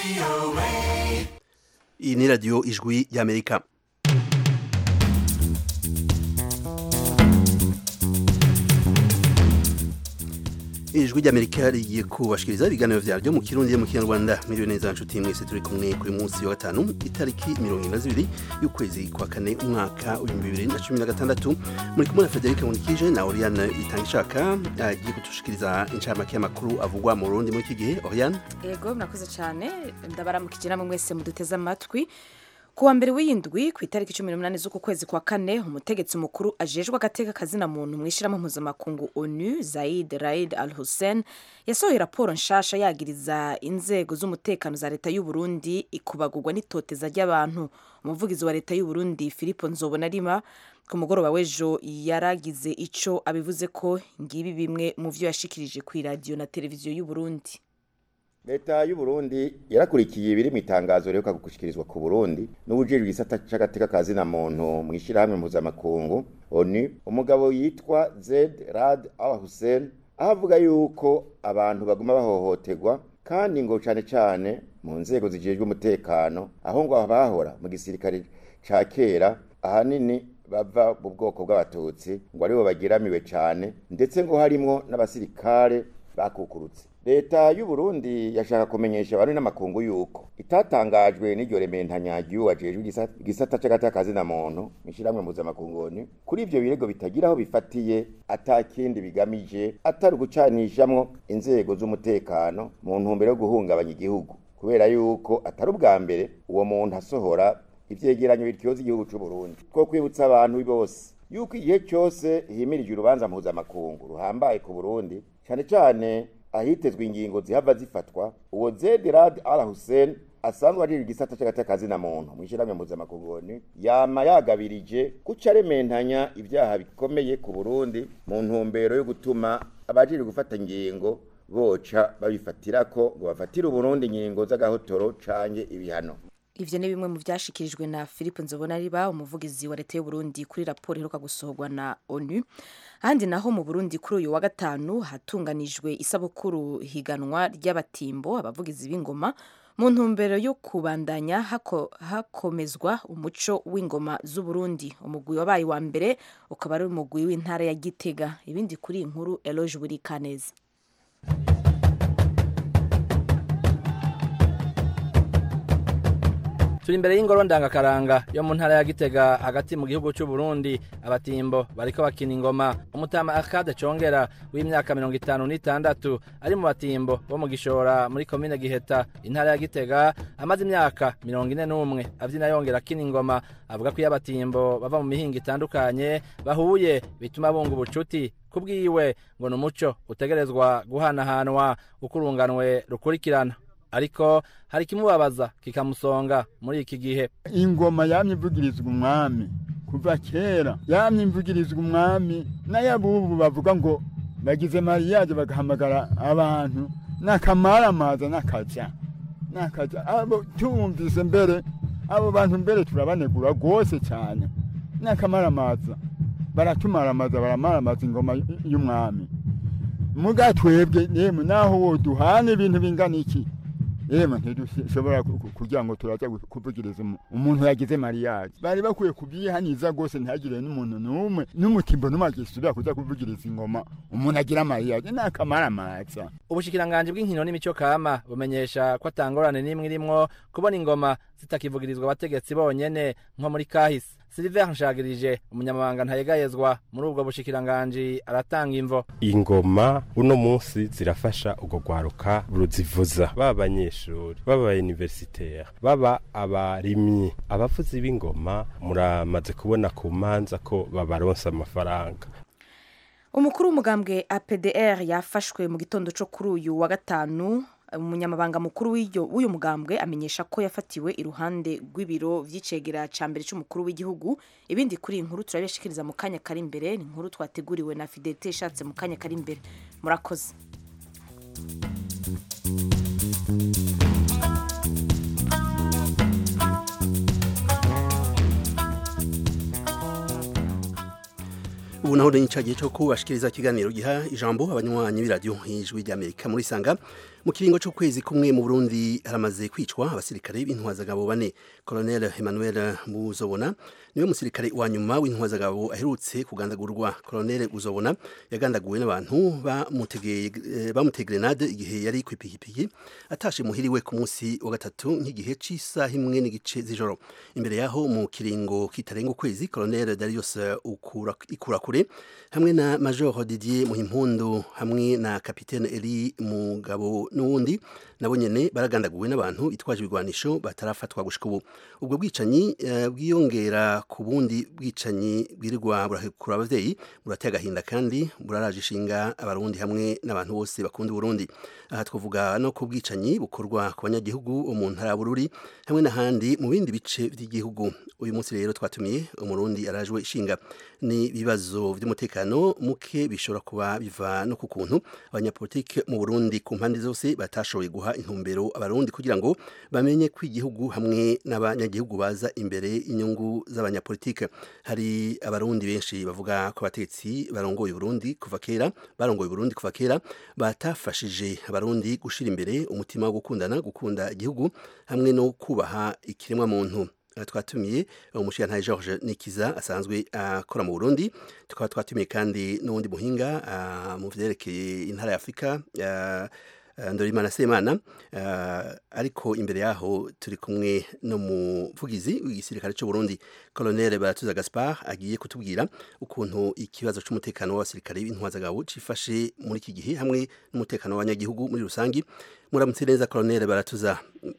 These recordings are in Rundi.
iyi ni radiyo ijwi y'amerika ijwi ry'amerika rigiye kubashikiriza ibiganiro vyaryo mu kirundi mu kinyarwanda miliyoni neza nshuti mwese turi kumwe kuri munsi wa gatanu itariki mirongo ine na zibiri y'ukwezi kwa kane umwaka w'ibihumbi bibiri na cumi na gatandatu muri kumwe na federike munikije na oriane itanga ishaka agiye kudushikiriza incamake y'amakuru avugwa mu burundi muri iki gihe oriane yego murakoze cyane ndabaramukije namwe mwese muduteze amatwi ku wa mbere w'iyindwi ku itariki cumi n'umunani z'uku kwezi kwa kane umutegetsi mukuru ajejwe agateka kazina muntu mu ishyirahamwe mpuzamakungu onu zaid raid al hussein yasohoye raporo nshasha yagiriza inzego z'umutekano za leta y'u Burundi ikubagurwa n'itoteza ry'abantu umuvugizi wa leta y'u Burundi Filipo Nzobonarima ku mugoroba w'ejo yaragize ico abivuze ko ngibi bimwe mu vyo yashikirije ku iradiyo na televiziyo y'u Burundi leta y'u Burundi yarakurikiye ibiri mu itangazo riheruka gushikirizwa ku Burundi n'ubujejwe igisata c'agateka kazina muntu mu ishyirahamwe mpuzamakungu ONU umugabo yitwa Zed Rad Al Hussein aho avuga yuko abantu baguma bahohoterwa kandi ngo cane cane mu nzego zijejwe umutekano aho ngo abahora mu gisirikare ca kera ahanini bava mu bwoko bw'abatutsi ngo aribo bagiramiwe cane ndetse ngo harimwo n'abasirikare bakukurutse leta y'u Burundi yashaka kumenyesha abantu n'amakungu yuko itatangajwe n'iryo rementanya ry'uwajejwe igisata c'agatakazi na muntu mishiramwe mpuzamakungu kuri ivyo birego bitagira aho bifatiye atakindi bigamije atari ugucanishamwo inzego z'umutekano mu ntumbero yo guhungabanya igihugu kubera yuko atari ubwa mbere uwo muntu asohora ivyegeranyo bityoza igihugu c'u Burundi two kwibutsa abantu bose yuko igihe cyose himirije urubanza mpuzamakungu ruhambaye ku Burundi cane cane ahitezwe ingingo zihava zifatwa uwo Zedrad Al Hussein asanzwe ari igisata c'agatakazi na muntu mu ishyirahamwe mpuzamakungu yama yagabirije guca arementanya ibyaha bikomeye ku Burundi mu ntumbero yo gutuma abajiri gufata ingingo boca babifatirako ngo bafatire Uburundi ingingo z'agahotoro canke ibihano ivyo ni bimwe mu vyashikirijwe na Philippe Nzobonariba umuvugizi wa leta y'u Burundi kuri raporo iheruka gusohorwa na ONU ahandi naho mu Burundi kuri uyu wa gatanu hatunganijwe isabukuru higanwa ry'abatimbo abavugizi b'ingoma mu ntumbero yo kubandanya hako, hakomezwa umuco w'ingoma z'u Burundi umugwi wabaye wa mbere ukaba ari umugwi w'intara ya Gitega ibindi kuri iyi nkuru Eloge Burikaneza turi imbere y'ingoro ndangakaranga yo mu ntara ya gitega hagati mu gihugu cy'u Burundi abatimbo bariko bakina ingoma umutama akade congera w'imyaka mirongo itanu n'itandatu ari mu batimbo bo mu gishora muri komine giheta intara ya gitega amaze imyaka mirongo ine n'umwe avyina yongera akina ingoma avuga ko iyo abatimbo bava mu mihingo itandukanye bahuye bituma bunga ubucuti kubwiwe ngo ni umuco utegerezwa guhanahanwa uko urunganwe rukurikirana ariko hari ikimubabaza kikamusonga muri iki gihe ingoma yamye ivugirizwa umwami kuva kera yamye ivugirizwa umwami n'ayabubu bavuga ngo bagize mariyaje bagahamagara abantu n'akamaramaza n'akaja n'akaja abo tumvise mbere abo bantu mbere turabanegura rwose cyane n'akamaramaza baratumaramaza baramaramaza ingoma y'umwami muga twebwe yemwe naho woduhana ibintu bingana iki yemwe ntidushobora kugira ngo turaza kuvugiriza umuntu yagize mariyaje bari bakwiye kubyihaniza rwose ntihagire n'umuntu n'umwe n'umutimbo n'umwe agisubira kuza kuvugiriza ingoma umuntu agira mariyaje ni akamaramaza ubushikiranganji bw'inkino n'imico kama bumenyesha ko atangorane n'imwe irimwo kubona ingoma zitakivugirizwa abategetsi bonyene nko muri kahise Silver Nshagirije umunyamabanga ntayegayezwa muri ubwo bushikiranganji aratanga imvo ingoma uno munsi zirafasha ugo gwaruka ruzivuza baba abanyeshuri baba universitaire baba abarimyi abavuzi b'ingoma muramaze kubona ku manza ko babaronsa amafaranga umukuru w'umugambwe APDR yafashwe mu gitondo cyo kuri uyu wa gatanu umunyamabanga mukuru w'uyu mugambwe amenyesha ko yafatiwe iruhande rw'ibiro vy'icegera ca mbere c'umukuru w'igihugu ibindi kuri iyi nkuru turabishikiriza mu kanya kari imbere ni inkuru twateguriwe na Fidelite ishatse mu kanya kari imbere murakoze ubu naho naho ni icagihe cyo kubashikiriza ikiganiro giha ijambo abanywanyi b'iradiyo ijwi ry'amerika muri sanga mu kiringo c'ukwezi kumwe mu burundi haramaze kwicwa abasirikare b'intwazagabo bane colonel emmanuel muzobona niwe musirikare wa nyuma w'intwazagabo aherutse kugandagurwa colonel uzobona yagandaguwe n'abantu bamuteye grenade igihe yari kw'ipikipiki atashe muhiriwe ku munsi wa gatatu nk'igihe c'isaha imwe n'igice z'ijoro imbere yaho mu kiringo kitarenga ukwezi colonel darius ikurakure hamwe na major didier muhimpundu hamwe na kapitene eli mugabo n'uwundi nabo nyene baragandaguwe n'abantu bitwaje ibigwanisho batarafatwa gushika ubu ubwo bwicanyi uh, bwiyongera ku bundi bwicanyi bwirirwa burahekura abavyeyi burateye agahinda kandi buraraje ishinga abarundi hamwe n'abantu bose bakunda Burundi aha twavuga no ku bwicanyi bukorwa ku banyagihugu bo mu ntara Bururi hamwe n'ahandi mu bindi bice by'igihugu uyu munsi rero twatumiye umurundi arajwe ishinga ni ibibazo by'umutekano muke bishobora kuba biva no ku kuntu abanyapolitike mu Burundi ku mpande zose batashoboye guha intumbero abarundi kugira ngo bamenye ko igihugu hamwe n'abanyagihugu baza imbere inyungu z'abanyapolitike hari abarundi benshi bavuga ko abatetsi barongoye Burundi kuva kera barongoye Burundi kuva kera batafashije abarundi gushira imbere umutima wo gukundana gukunda igihugu hamwe no kubaha ikiremwa muntu twatumiye umushirantahe George Nikiza asanzwe akora mu Burundi tukaba twatumiye kandi n'uwundi muhinga mu vyerekeye intara ya Afrika Ndorimana Semana ariko imbere yaho turi kumwe no muvugizi w'igisirikare cy'u Burundi Colonel Baratuza Gaspard agiye kutubwira ukuntu ikibazo cy'umutekano w'abasirikare b'intwazagabo cifashe muri iki gihe hamwe n'umutekano w'abanyagihugu muri rusangi muramutse neza Colonel Baratuza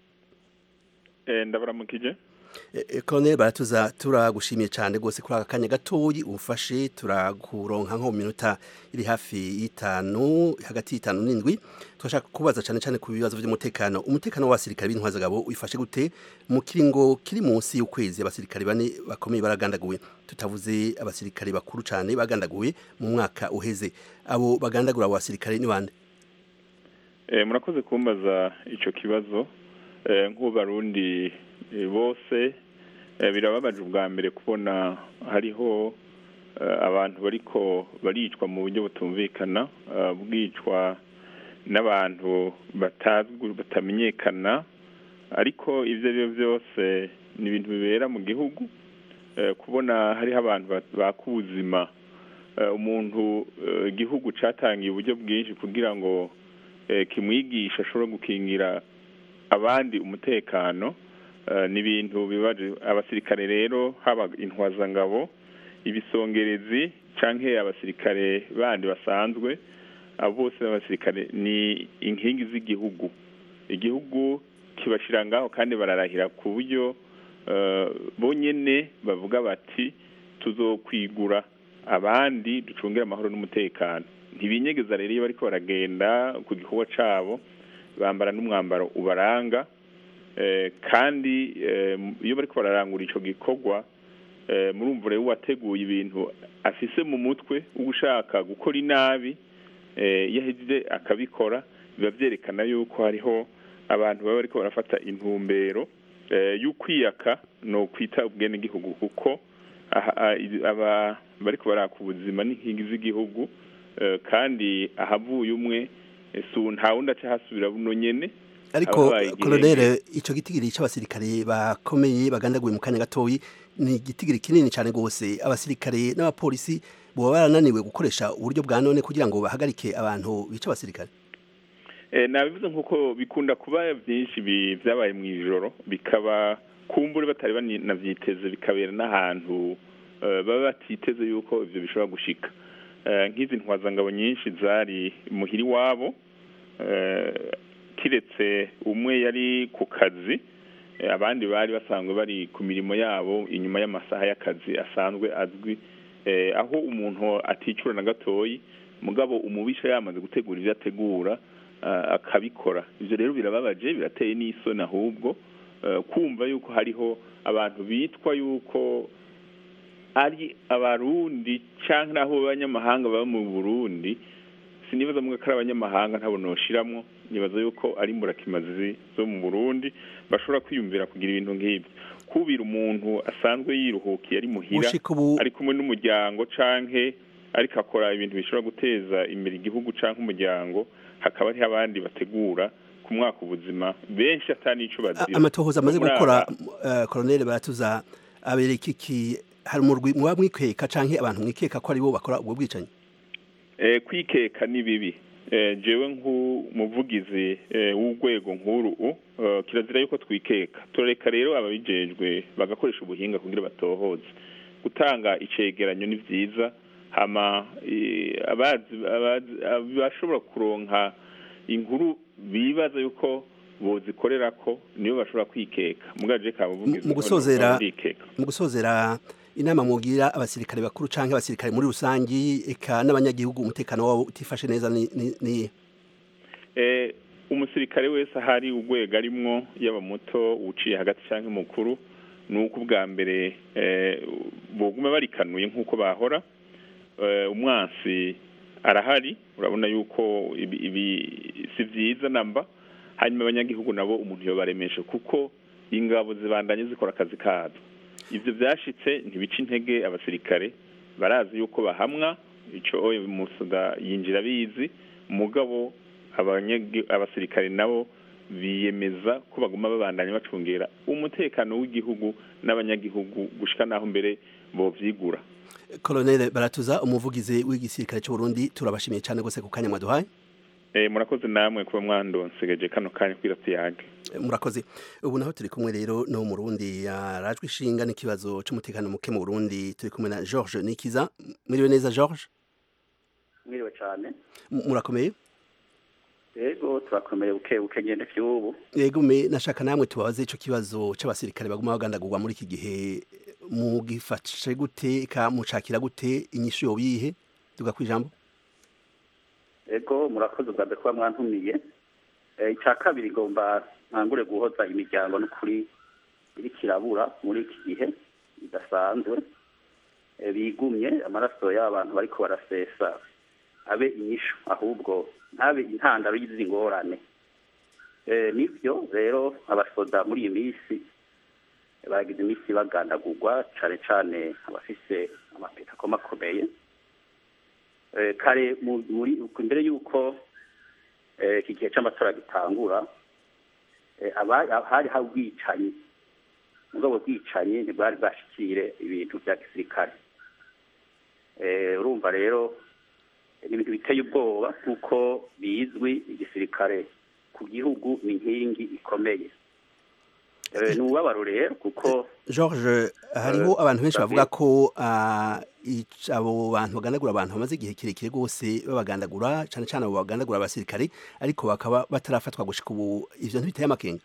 ndabaramukije Colonel Baratuza turagushimiye cyane rwose kuri aka kanya gatoyi ufashe turakuronka nko mu minota iri hafi y'itanu hagati y'itanu n'indwi turashaka kubaza cyane cyane ku bibazo by'umutekano umutekano w'abasirikare b'intwazagabo wifashe gute mu kiringo kiri munsi y'ukwezi abasirikare bane bakomeye baragandaguwe tutavuze abasirikare bakuru cyane bagandaguwe mu mwaka uheze abo bagandagura abo basirikare ni bande murakoze kumbaza icyo kibazo nk'ubarundi bose birababaje ubwa mbere kubona hariho abantu bariko baricwa mu buryo butumvikana bwicwa n'abantu batazwi batamenyekana ariko ibyo ari byo byose ni ibintu bibera mu gihugu kubona hariho abantu baka ubuzima umuntu igihugu cyatangiye uburyo bwinshi kugira ngo kimwigishe ashobore gukingira abandi umutekano ni ibintu bibaje abasirikare rero haba intwazangabo ibisongerezi cyangwa abasirikare bandi basanzwe abo bose n'abasirikare ni inkingi z'igihugu igihugu kibashyira ngaho kandi bararahira ku buryo bonyine bavuga bati tuzokwigura abandi ducungire amahoro n'umutekano ntibinyegeza rero iyo bariko baragenda ku gikorwa cyabo bambara n'umwambaro ubaranga kandi iyo bari bararangura icyo gikorwa murumva rero uwateguye ibintu afise mu mutwe ushaka gukora inabi iyo ahejeje akabikora biba byerekana yuko hariho abantu baba bariko barafata intumbero y'ukwiyaka ni ukwita ubwenegihugu kuko aba bariko baraka ubuzima n'inkingi z'igihugu kandi ahavuye umwe nta wundi aca hasubira buno nyene ariko kolonere icyo gitigiri cy'abasirikare bakomeye bagandaguye mu kanya gatoyi ni igitigiri kinini cyane rwose abasirikare n'abapolisi baba barananiwe gukoresha uburyo bwa none kugira ngo bahagarike abantu bica abasirikare nabivuze nk'uko bikunda kuba byinshi byabaye mu ijoro bikaba kumbure batari banabyiteze bikabera n'ahantu baba batiteze yuko ibyo bishobora gushika nk'izi ntwazangabo nyinshi zari muhiri wabo kiretse umwe yari ku kazi abandi bari basanzwe bari ku mirimo yabo inyuma y'amasaha y'akazi asanzwe azwi aho umuntu aticura na gatoyi mugabo umubisha yamaze gutegura ibyo ategura akabikora ibyo rero birababaje birateye n'isoni ahubwo kumva yuko hariho abantu bitwa yuko ari abarundi cyangwa naho abanyamahanga baba mu burundi sinibaza mwe ko ari abanyamahanga ntabwo noshiramwo nibaza yuko ari imburakimazi zo mu burundi bashobora kwiyumvira kugira ibintu nk'ibyo kubira umuntu asanzwe yiruhukiye ari muhira ari kumwe n'umuryango canke ariko akora ibintu bishobora guteza imbere igihugu cyangwa umuryango hakaba hariho abandi bategura ku mwaka ubuzima benshi atanico bazira amatohoza amaze Muri gukora aba- uh, colonel baratuza abereka iki hari umurwi muba mwikeka canke abantu mwikeka ko aribo bakora ubwo bwicanyi Eh, kwikeka ni bibi Eh, jewe nk'umuvugizi eh, w'urwego nkuru u, eh, kirazira yuko twikeka turareka rero ababijejwe bagakoresha ubuhinga kugira batohoze gutanga icegeranyo ni vyiza hama eh, abazi abazi- abashobora kuronka inkuru bibaza yuko bozikorerako nibo bashobora kwikeka mugaje ka muvugizi mu gusozera ndikeka mu gusozera inama mugira abasirikare bakuru canke abasirikare muri rusangi eka n'abanyagihugu umutekano wabo utifashe neza ni, ni, ni eh, umusirikare wese ahari urwego arimwo yaba muto uciye hagati cyangwa mukuru ni uko ubwa mbere eh, boguma barikanuye nk'uko bahora eh, umwansi arahari urabona yuko ibi, ibi si vyiza namba hanyuma abanyagihugu nabo umuntu yobaremeshe kuko ingabo zibandanye zikora akazi kazo ivyo vyashitse ntibica intege abasirikare barazi yuko bahamwa ico oye musuda yinjira bizi mugabo abanyagi- abasirikare nabo biyemeza ko baguma babandanya bacungera umutekano w'igihugu n'abanyagihugu gushika naho mbere bovyigura colonel baratuza umuvugizi w'igisirikare cy'u Burundi turabashimiye cyane gose ku kanya mwaduhaye eh, murakoze namwe kuba mwandonsegeje kano kanya kwira tuyage Eh, murakoze ubu naho turi kumwe rero no mu Burundi yarajwe ishinga n'ikibazo c'umutekano muke mu Burundi turi kumwe na George Nikiza mwiriwe neza George mwiriwe cyane M- murakomeye yego turakomeye buke buke ngende vy'ubu yego me nashaka namwe tubabaze ico kibazo c'abasirikare baguma bagandagurwa muri iki gihe mugifashe gute ka mucakira gute inyishu yobihe tuga kwijambo yego murakoze ubwa mbere kuba mwantumiye Eh, icya kabiri ngomba ntangure guhoza imiryango n'ukuri iri kirabura muri iki gihe bidasanzwe Eh, bigumye amaraso y'abantu bariko barasesa abe inyishu ahubwo ntabe intandaro y'izi ngorane Eh, nivyo rero abasoda muri iyi minsi bagize iminsi bagandagurwa cane cane abafise amapeta ko makomeye Eh, kare mu- muri imbere y'uko eh, iki gihe c'amatora gitangura eh, aba- hari hari ubwicanyi mugabo bwicanyi ntibwari bwashikire ibintu vya gisirikare Eh, urumva rero eh, ni ibintu biteye ubwoba kuko bizwi igisirikare ku gihugu ni inkingi ikomeye Eh, ni ububabaro rero kuko George hariho Eh, abantu benshi David. bavuga ko ah, ic- abo bantu bagandagura abantu bamaze igihe kirekire rwose babagandagura cane cane abo bagandagura abasirikare ariko bakaba batarafatwa gushika ubu ivyo ntibiteye amakenga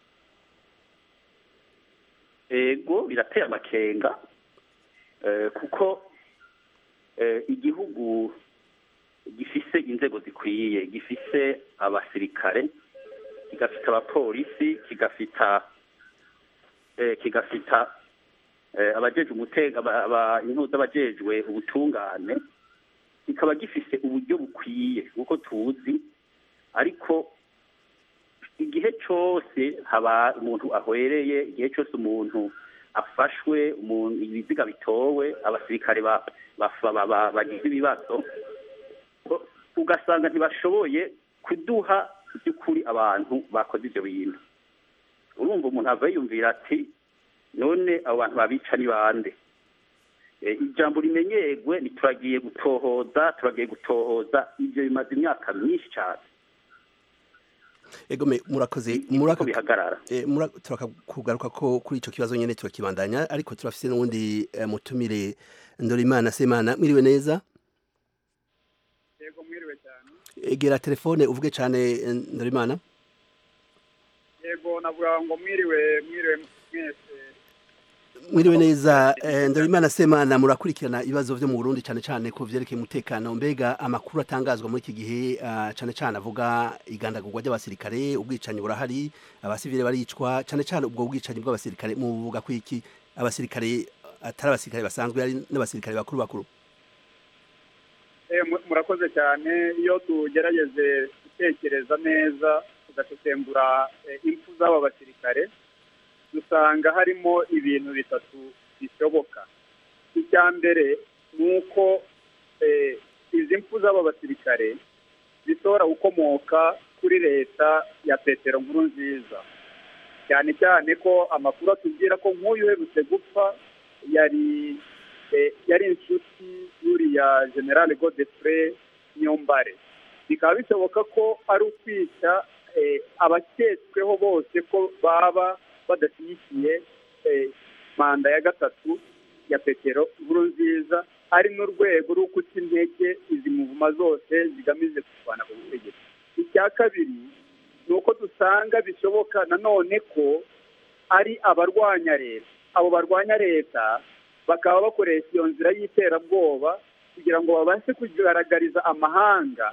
ego birateye amakenga eh, kuko eh, igihugu gifise inzego zikwiye gifise abasirikare kigafita abapolisi kigafita eh, kigafita eh, abajejwe umutega aba- aba- intuza abajejwe ubutungane kikaba gifise uburyo bukwiye kuko tuzi ariko igihe cyose haba umuntu ahwereye igihe cyose umuntu afashwe umuntu ibiziga bitowe abasirikare ba- bafa- ba- ba- bagize ibibazo u- ugasanga ntibashoboye kuduha by'ukuri abantu bakoze ibyo bintu urumva umuntu ava yiyumvira ati none abo bantu babica ni bande Eh, ijambo rimenyerwe ni turagiye gutohoza turagiye gutohoza ibyo bimaze imyaka myinshi cyane ego me murakoze niko muraka bihagarara Eh, mura- turaka kugaruka ko kuri ico kibazo nyene turakibandanya ariko turafise n'uwundi eh, mutumire Ndorimana Semana mwiriwe neza yego mwiriwe cyane egera telefone uvuge cane eh, Ndorimana yego navuga ngo mwiriwe mwiriwe mwese mwiriwe neza eh, Ndorimana Semana murakurikirana ibibazo vyo mu Burundi cane cane ku vyerekeye umutekano mbega amakuru atangazwa muri iki gihe ah, cane cane avuga igandagurwa ry'abasirikare ubwicanyi burahari abasivile baricwa cane cane ubwo bwicanyi bw'abasirikare muvuga ko iki abasirikare atari abasirikare basanzwe ari n'abasirikare bakuru bakuru Eh, mu- murakoze cyane iyo tugerageze gutekereza neza tugasesengura eh, impfu z'aba basirikare dusanga harimo ibintu bitatu bishoboka icya mbere ni uko eh, izi mfu z'aba basirikare zishobora gukomoka kuri leta ya petero nkuru nziza cyane cyane ko amakuru atubwira ko nk'uyu uherutse gupfa yari eh, yari inshuti y'uriya generale godefre nyombare bikaba bishoboka ko ari ukwica eh, abaketsweho bose ko baba badashyigikiye eh, manda ya gatatu ya petero nkuru nziza ari n'urwego rwo guca intege izi muvuma zose zigamije kurwana ku butegetsi icya kabiri ni uko dusanga bishoboka nanone ko ari abarwanya leta abo barwanya leta bakaba bakoresha iyo nzira y'iterabwoba kugira ngo babashe kugaragariza amahanga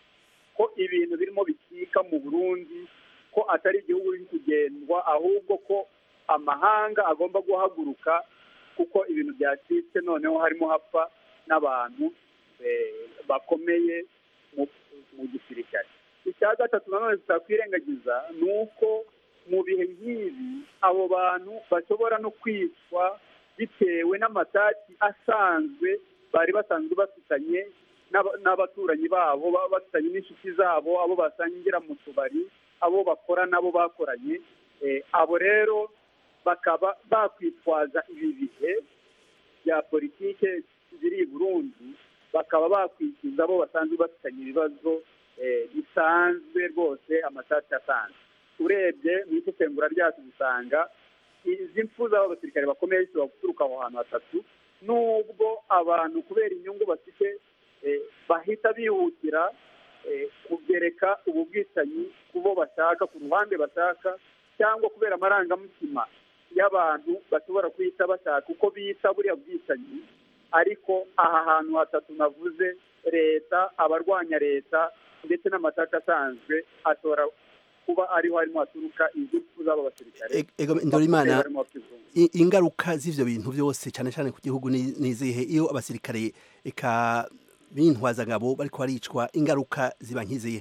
ko ibintu birimo bikika mu burundi ko atari igihugu biri kugendwa ahubwo ko amahanga agomba guhaguruka kuko ibintu byacitse noneho harimo hapfa n'abantu eh, bakomeye mu- mu gisirikare icya gatatu nanone tutakwirengagiza ni uko mu bihe nk'ibi abo bantu bashobora no kwicwa bitewe n'amataki asanzwe bari basanzwe bafitanye n'aba- n'abaturanyi babo baba bafitanye n'inshuti zabo abo basangira mu tubari abo bakora nabo bakoranye Eh, abo rero bakaba bakwitwaza ibi bihe bya politike ziri i burundi bakaba bakwikiza abo basanzwe bafitanye ibibazo eh, bisanzwe rwose amasati asanzwe urebye mu isesengura ryacu dusanga izi mfu z'abo basirikare bakomeye zishobora guturuka aho hantu hatatu nubwo abantu kubera inyungu bafite eh, bahita bihutira eh, kugereka ubu bwicanyi ku bo bashaka ku ruhande bashaka cyangwa kubera amarangamutima y'abantu bashobora kuhita bashaka uko bita buriya bwicanyi ariko aha hantu hatatu navuze leta abarwanya leta ndetse n'amataka asanzwe ashobora kuba ariho harimo haturuka izi mfu z'aba basirikare E- ego Ndorimana barimo bakizungu i- ingaruka z'ivyo bintu byose cyane cyane ku gihugu ni ni izihe iyo abasirikare eka b'intwazangabo bariko baricwa ingaruka ziba nk'izihe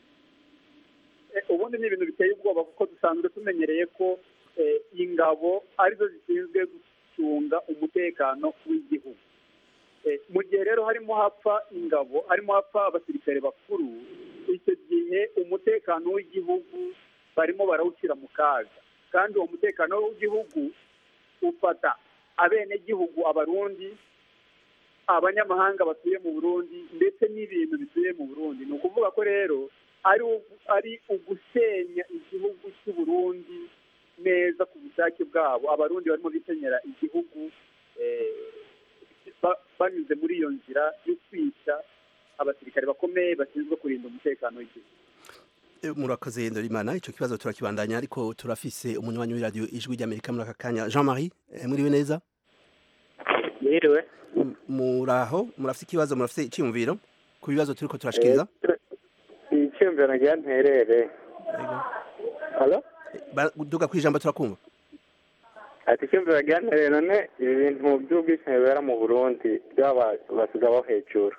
Eh, ubundi ni ibintu biteye ubwoba kuko dusanzwe tumenyereye ko eh, ingabo arizo zishinzwe gucunga umutekano w'igihugu Eh, mu gihe rero harimo hapfa ingabo harimo hapfa abasirikare bakuru icyo gihe umutekano w'igihugu barimo barawushyira mu kaga kandi uwo mutekano w'igihugu ufata abenegihugu abarundi abanyamahanga batuye mu burundi ndetse n'ibintu bituye mu burundi ni ukuvuga ko rero ari ugu- ari ugusenya igihugu cy'u Burundi neza ku bushake bwabo abarundi barimo bisenyera igihugu eh, ba- banyuze muri iyo nzira yo kwica abasirikare bakomeye bashinzwe kurinda umutekano w'igihugu E, murakoze Ndorimana ico kibazo turakibandanya ariko turafise umunywanyi w'iradio ijwi ry'Amerika muri aka kanya Jean-Marie eh, muriwe neza Mwiriwe. M- muraho murafise ikibazo murafise iciyumviro ku bibazo turiko turashikiriza Icyumviro nagira nterere. Halo? Ba- duga kwijambo turakumva Ati icyumviro nagira nterere none ibi bintu by'ubwicanyi bibera mu Burundi byaba basiga bo hejuru.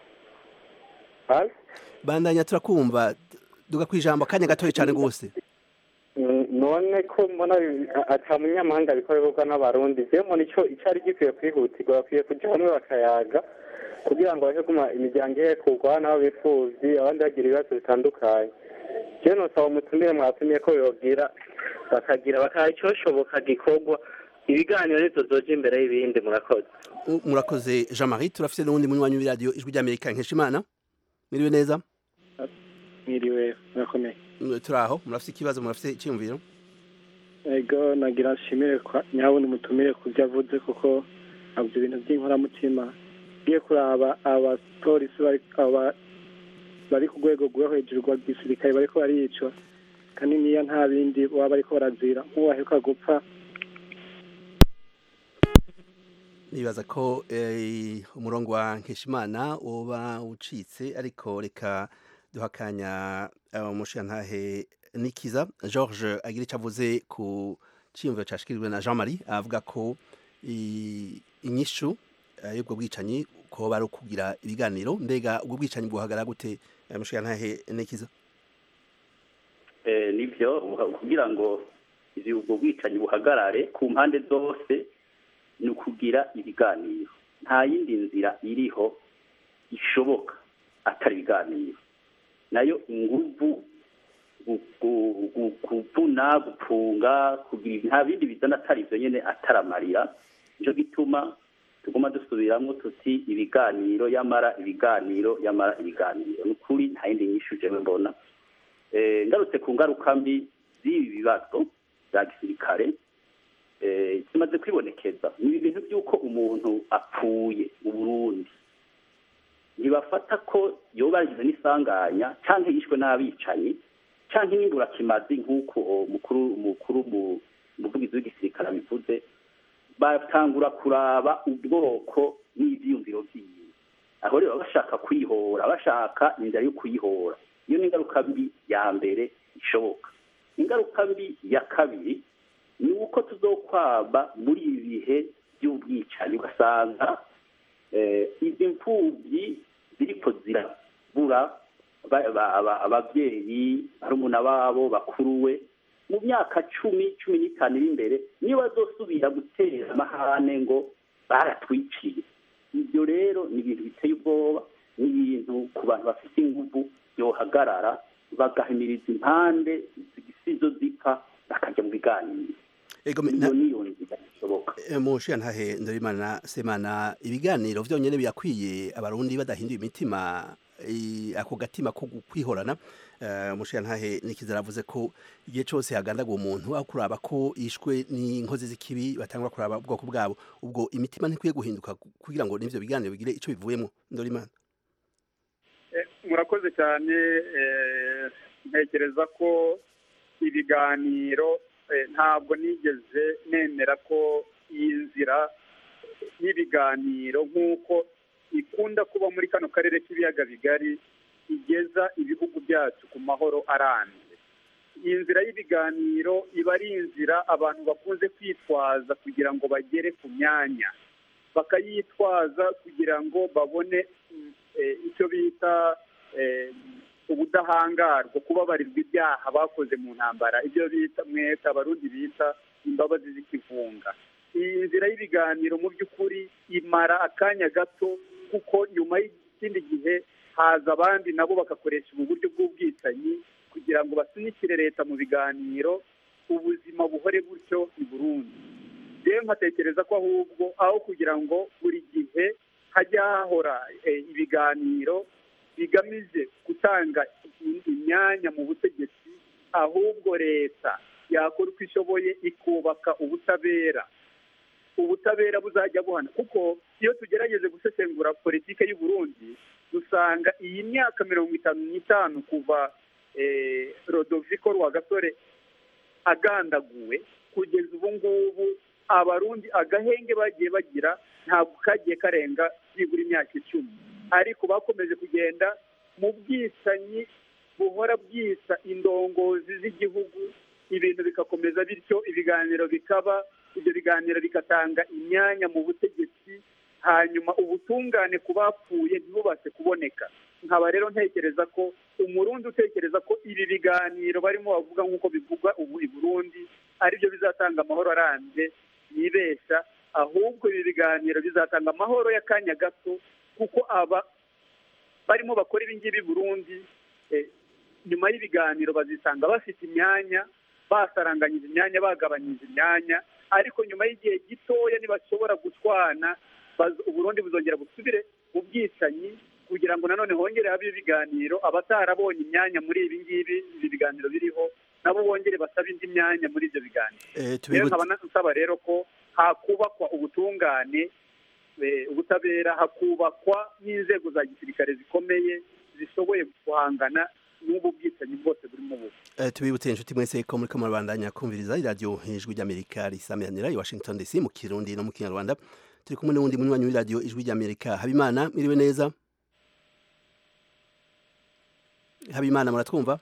Halo? bandanya turakumva duga kwijambo akanya gatoya cyane gose N- none ko mbona ibi- a- ata munyamahanga bikorerwa n'abarundi je mbona ico icari gikwiye kwihutirwa bakwiye kuja hamwe bakayaga kugira ngo bahe kuma imiryango ihekurwa n'abo bipfuvyi abandi bagira ibibazo bitandukanye je nosaba umutumire mwatumye ko yogira bakagira bakaha icoshoboka gikorwa ibiganiro nizo zoja imbere y'ibindi murakoze U- murakoze Jean-Marie turafise n'uwundi munywanyi w'iradio ijwi ry'Amerika Nkeshimana muriwe neza mwiriwe murakomeye Mm, turaho murafise ikibazo murafise iciyumviro ego nagira nshimire kwa nyabundi mutumire ku byo avuze kuko avuze ibintu by'inkoramutima ngiye kuraba abapolisi bari aba bari ku rwego rwo hejuru rwa gisirikare bariko baricwa kandi niyo nta bindi baba bariko barazira nk'uwo aheruka gupfa nibaza ko eh, umurongo wa Nkeshimana uba ucitse ariko reka duhakanya umushiyantahe Nikiza George agira icyo avuze ku ciyumviro cashikirijwe na Jean-Marie avuga ko i- inyishu eh, y'ubwo bwicanyi ko bari kugira ibiganiro mbega ubwo bwicanyi bwohagara gute eh, mushiyantahe Nikiza Eh, nibyo kugira ngo izi ubwo bwicanyi buhagarare ku mpande zose ni ukugira ibiganiro nta yindi nzira iriho ishoboka atari ibiganiro nayo inguvu gu- gu- gu- kuvuna gupunga kugira nta bindi bizana atari ibyo nyine ataramarira nicyo gituma tuguma dusubiramwo tuti ibiganiro yamara ibiganiro yamara ibiganiro ni ukuri nta yindi nyishu jewe mbona Eh, ngarutse ku ngaruka mbi z'ibi bibazo bya gisirikare eh, zimaze kwibonekeza ni ibintu by'uko umuntu apfuye mu burundi ntibafata ko yoba yagize n'isanganya cyangwa yishwe n'abicanyi cyangwa n'imburakimazi nk'uko umukuru umukuru mu- umuvugizi w'igisirikare abivuze batangura kuraba ubwoko n'ibyiyumviro byiwe aho rero baba bashaka kwihora bashaka inzira yo kuyihora iyo ni ingaruka mbi ya mbere ishoboka ingaruka mbi ya kabiri ni uko tuzokwaba muri ibi bihe by'ubwicanyi ugasanga eh, izi mfubyi ziriko zirabura ba- ba- aba- ababyeyi barumuna babo bakuruwe mu myaka cumi cumi n'itanu iri imbere niyo bazosubira gutera amahane ngo baratwiciye ibyo rero ni ibintu biteye ubwoba ni ibintu ku bantu bafite inguvu yohagarara bagahimiriza impande zisizo zipfa bakajya mu biganiro Ego me- iyo na- niyo nzira ishoboka Eh, mushiya ntahe ndorimana semana ibiganiro vyonyene birakwiye abarundi badahinduye imitima eh, ako gatima ko kwihorana eh, mushiya ntahe nikiza aravuze ko igihe cose hagandaga umuntu aho kuraba ko yishwe n'inkozi z'ikibi batangura kuraba ubwoko bwabo ubwo imitima ntikwiye guhinduka kugira ngo n'ivyo biganiro bigire ico bivuyemwo ndorimana Eh, murakoze cyane eh, ntekereza ko ibiganiro eh, ntabwo nigeze nemera ko iyi nzira y'ibiganiro nk'uko ikunda kuba muri kano karere k'ibiyaga bigari igeza ibihugu byacu ku mahoro arambye iyi nzira y'ibiganiro iba ari inzira abantu bakunze kwitwaza kugira ngo bagere ku myanya bakayitwaza kugira ngo babone mm, eh, icyo bita eh, ubudahangarwa kubabarirwa ibyaha bakoze mu ntambara ibyo bita mweta abarundi bita imbabazi z'ikivunga iyi nzira y'ibiganiro mu by'ukuri imara akanya gato kuko nyuma y'ikindi gihe haza abandi nabo bagakoresha ubu buryo bw'ubwicanyi kugira ngo basunikire leta mu biganiro ubuzima buhore gutyo i burundi rero nkatekereza ko ahubwo aho kugira ngo buri gihe hajya hahora eh, ibiganiro bigamije gutanga i- imyanya mu butegetsi ahubwo leta yakora uko ishoboye ikubaka ubutabera ubutabera buzajya buhana kuko iyo tugerageje gusesengura politike y'u Burundi dusanga iyi myaka mirongo itanu n'itanu kuva eh, rodoviko rwagasore agandaguwe kugeza ubu ngubu abarundi agahenge bagiye bagira ntabwo kagiye karenga byibura imyaka icumi ariko bakomeje kugenda mu bwicanyi buhora bwisa indongozi z'igihugu ibintu bigakomeza bityo ibiganiro bikaba ibyo biganiro bigatanga imyanya mu butegetsi hanyuma ubutungane ku bapfuye ntibubashe kuboneka nkaba rero ntekereza ko umurundi utekereza ko ibi biganiro barimo bavuga nk'uko bivugwa ubu i burundi aribyo bizatanga amahoro arambye yibeshya ahubwo ibi biganiro bizatanga amahoro y'akanya gato kuko aba barimo bakora ibi ngibi i burundi eh, nyuma y'ibiganiro bazisanga bafite imyanya basaranganyije imyanya bagabanyije imyanya ariko nyuma y'igihe gitoya ntibashobora gutwana baz- uburundi buzongera busubire mu bwicanyi kugira ngo nanone hongere habe ibiganiro abatarabonye imyanya muri ibi ngibi ibi biganiro biriho nabo bongere basabe indi myanya muri ibyo biganiro Eh, rero tubibutse nkaba nsaba rero ko hakubakwa ubutungane eh, ubutabera hakubakwa n'inzego za gisirikare zikomeye zishoboye guhangana n'ubu bwicanyi bwose burimo ubu Eh, tubibutse inshuti mwese ko muri kamurabandanya kumviriza iradiyo ijwi ry'amerika risamiranira i washington dc mu kirundi no mu kinyarwanda turi kumwe n'uwundi munywanyi w'iradiyo ijwi ry'amerika habimana miriwe neza habimana muratwumva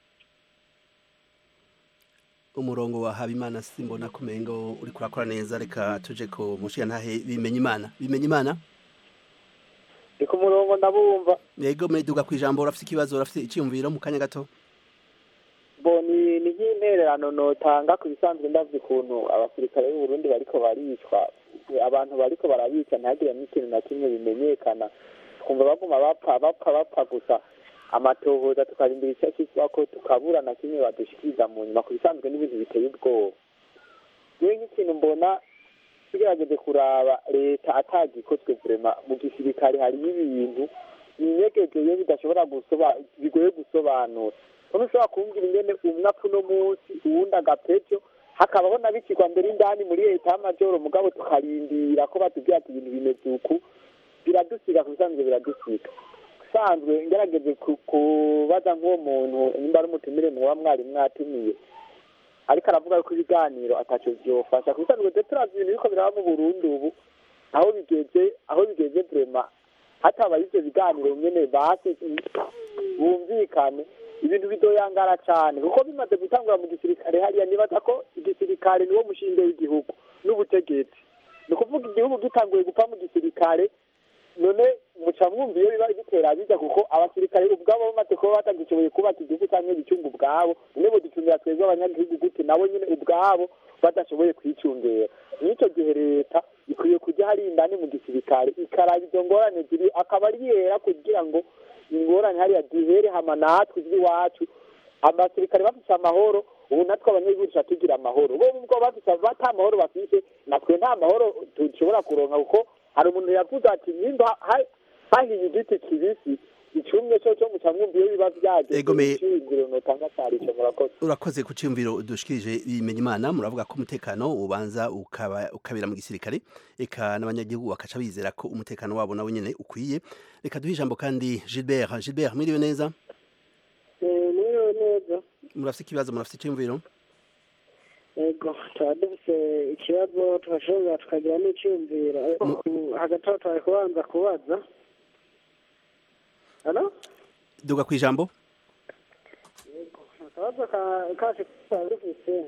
umurongo wa habimana simbona kumengo uri kurakora neza reka tuje ko mushiya ntahe bimenya imana bimenya imana ndi ku murongo ndabumva yego meduga ku ijambo urafite ikibazo urafite icyiyumviro mu kanya gato bo ni ni nk'intererano notanga ku bisanzwe ndavye ukuntu abasirikare b'u Burundi bariko baricwa abantu bariko barabica ntihagire n'ikintu na kimwe bimenyekana tukumva baguma bapfa bapfa bapfa gusa amatohoza tukarindira icyo cyitwa ko tukabura na kimwe badushikiriza mu nyuma ku bisanzwe n'ibintu biteye ubwoba yewe nk'ikintu mbona tugerageje kuraba leta atagikozwe vrema mu gisirikare hariyo ibintu binyegegeye bidashobora gusoba bigoye gusobanura none ushobora kumbwira ingene umwe apfa uno munsi uwundi agapejo hakabaho n'abikirwa mbere indani muri leta y'amajoro mugabo tukarindira ko batubwira ati ibintu bimeze uku biradusiga ku bisanzwe biradusiga usanzwe ngerageje ku- kubaza nk'uwo muntu nimba ari umutumire muba mwari mwatumiye ariko aravuga yuko ibiganiro ataco vyofasha ku bisanzwe twe turazi ibintu biriko biraba mu burundi ubu aho bigeze aho bigeze vrema hatabaye ivyo biganiro nyene basi bumvikane ibintu bidoyangara cane kuko bimaze gutangura mu gisirikare hariya nibaza ko igisirikare niwo mushinge w'igihugu n'ubutegetsi ni ukuvuga igihugu gitanguye gupfa mu gisirikare none muca mwumva iyo biba bitera bijya kuko abasirikare ubwabo bamaze kuba batagishoboye kubaka igihugu cyangwa ibicunga ubwabo none boducungira twebwe abanyagihugu gute nabo nyine ubwabo badashoboye kwicungera n'icyo gihe leta ikwiye kujya hari indani mu gisirikare ikaraba izo ngorane ziri akaba ari yera kugira ngo ingorane hariya zihere hama natwe iby'iwacu abasirikare bafise amahoro ubu natwe abanyagihugu tuca tugira amahoro bo ubwo bafise bata amahoro bafise natwe nta mahoro dushobora kuronka kuko hari umuntu yavuze ati nimba ha- hahiye igiti kibisi icumye cyo cyo muca mwumva iyo biba byageze Egome- iciyumviro notanga cyari ico murakoze urakoze ku cyumviro dushikirije bimenya imana muravuga ko umutekano ubanza ukaba ukabera mu gisirikare eka n'abanyagihugu bakaca bizera ko umutekano wabo nawe nyene ukwiye reka duhe ijambo kandi Gilbert Gilbert mwiriwe neza niyo neza murafite ikibazo murafite icyumviro yego tuba dufite ikibazo tugashobora tukagira n'icyumviro ariko hagati aho twari kubanza kubaza hano duga ku ijambo akabazo ka- kacu tuba dufite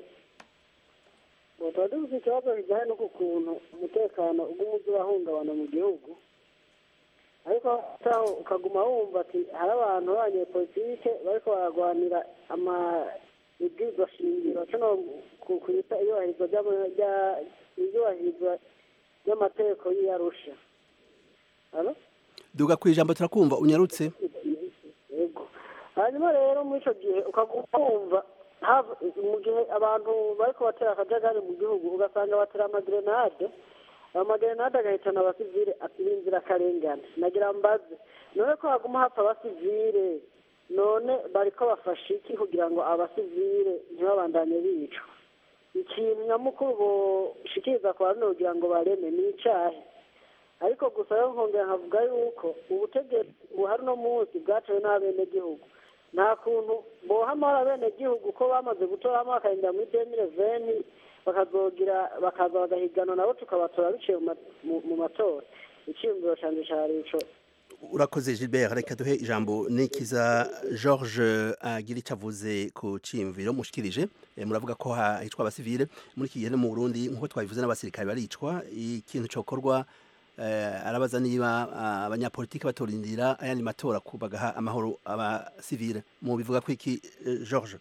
ngo tuba dufite ikibazo kijyanye n'uku kuntu umutekano uguma urahungabana mu gihugu ariko taho ukaguma wumva ati hari abantu b'abanyepolitike bariko baragwanira ama ibwirizwa shingiro cano ku- kwita iyubahirizwa ry'ama- rya- iyubahirizwa ry'amategeko y'iyarusha Halo? duga ku ijambo turakumva unyarutse yego hanyuma rero muri icyo gihe ukaguma wumva hava- mu gihe abantu bariko batera akajagari mu gihugu ugasanga batera amagerenade ayo magerenade agahitana abasivile ati b'inzirakarengane nagira mbaze none ko haguma hapfa abasivile none bariko bafasha iki kugira ngo abasivile ntibabandanye bicwa ikintu nyamukuru boshikiriza ku bantu kugira ngo bareme ni icahe ariko gusa yo nkongera nkavuga yuko ubutegetsi buhari uno munsi bwatewe n'abenegihugu nta kuntu boha amahoro abenegihugu ko bamaze gutoramo bakagenda muri demire veni bakazogira bakaza bagahiganwa nabo tukabatora biciye mu ma- mu- mu matora icyiyumviro canje cari ico urakoze Gilbert reka duhe ijambo nikiza George agira icyo avuze ku cyimviro mushikirije Eh, muravuga ko ha- hicwa abasivile muri iki gihe no mu Burundi nk'uko twabivuze n'abasirikare baricwa ikintu cokorwa eh, arabaza niba ah, abanyapolitiki batorindira ayandi matora ku bagaha amahoro abasivile mu bivuga ko iki eh, George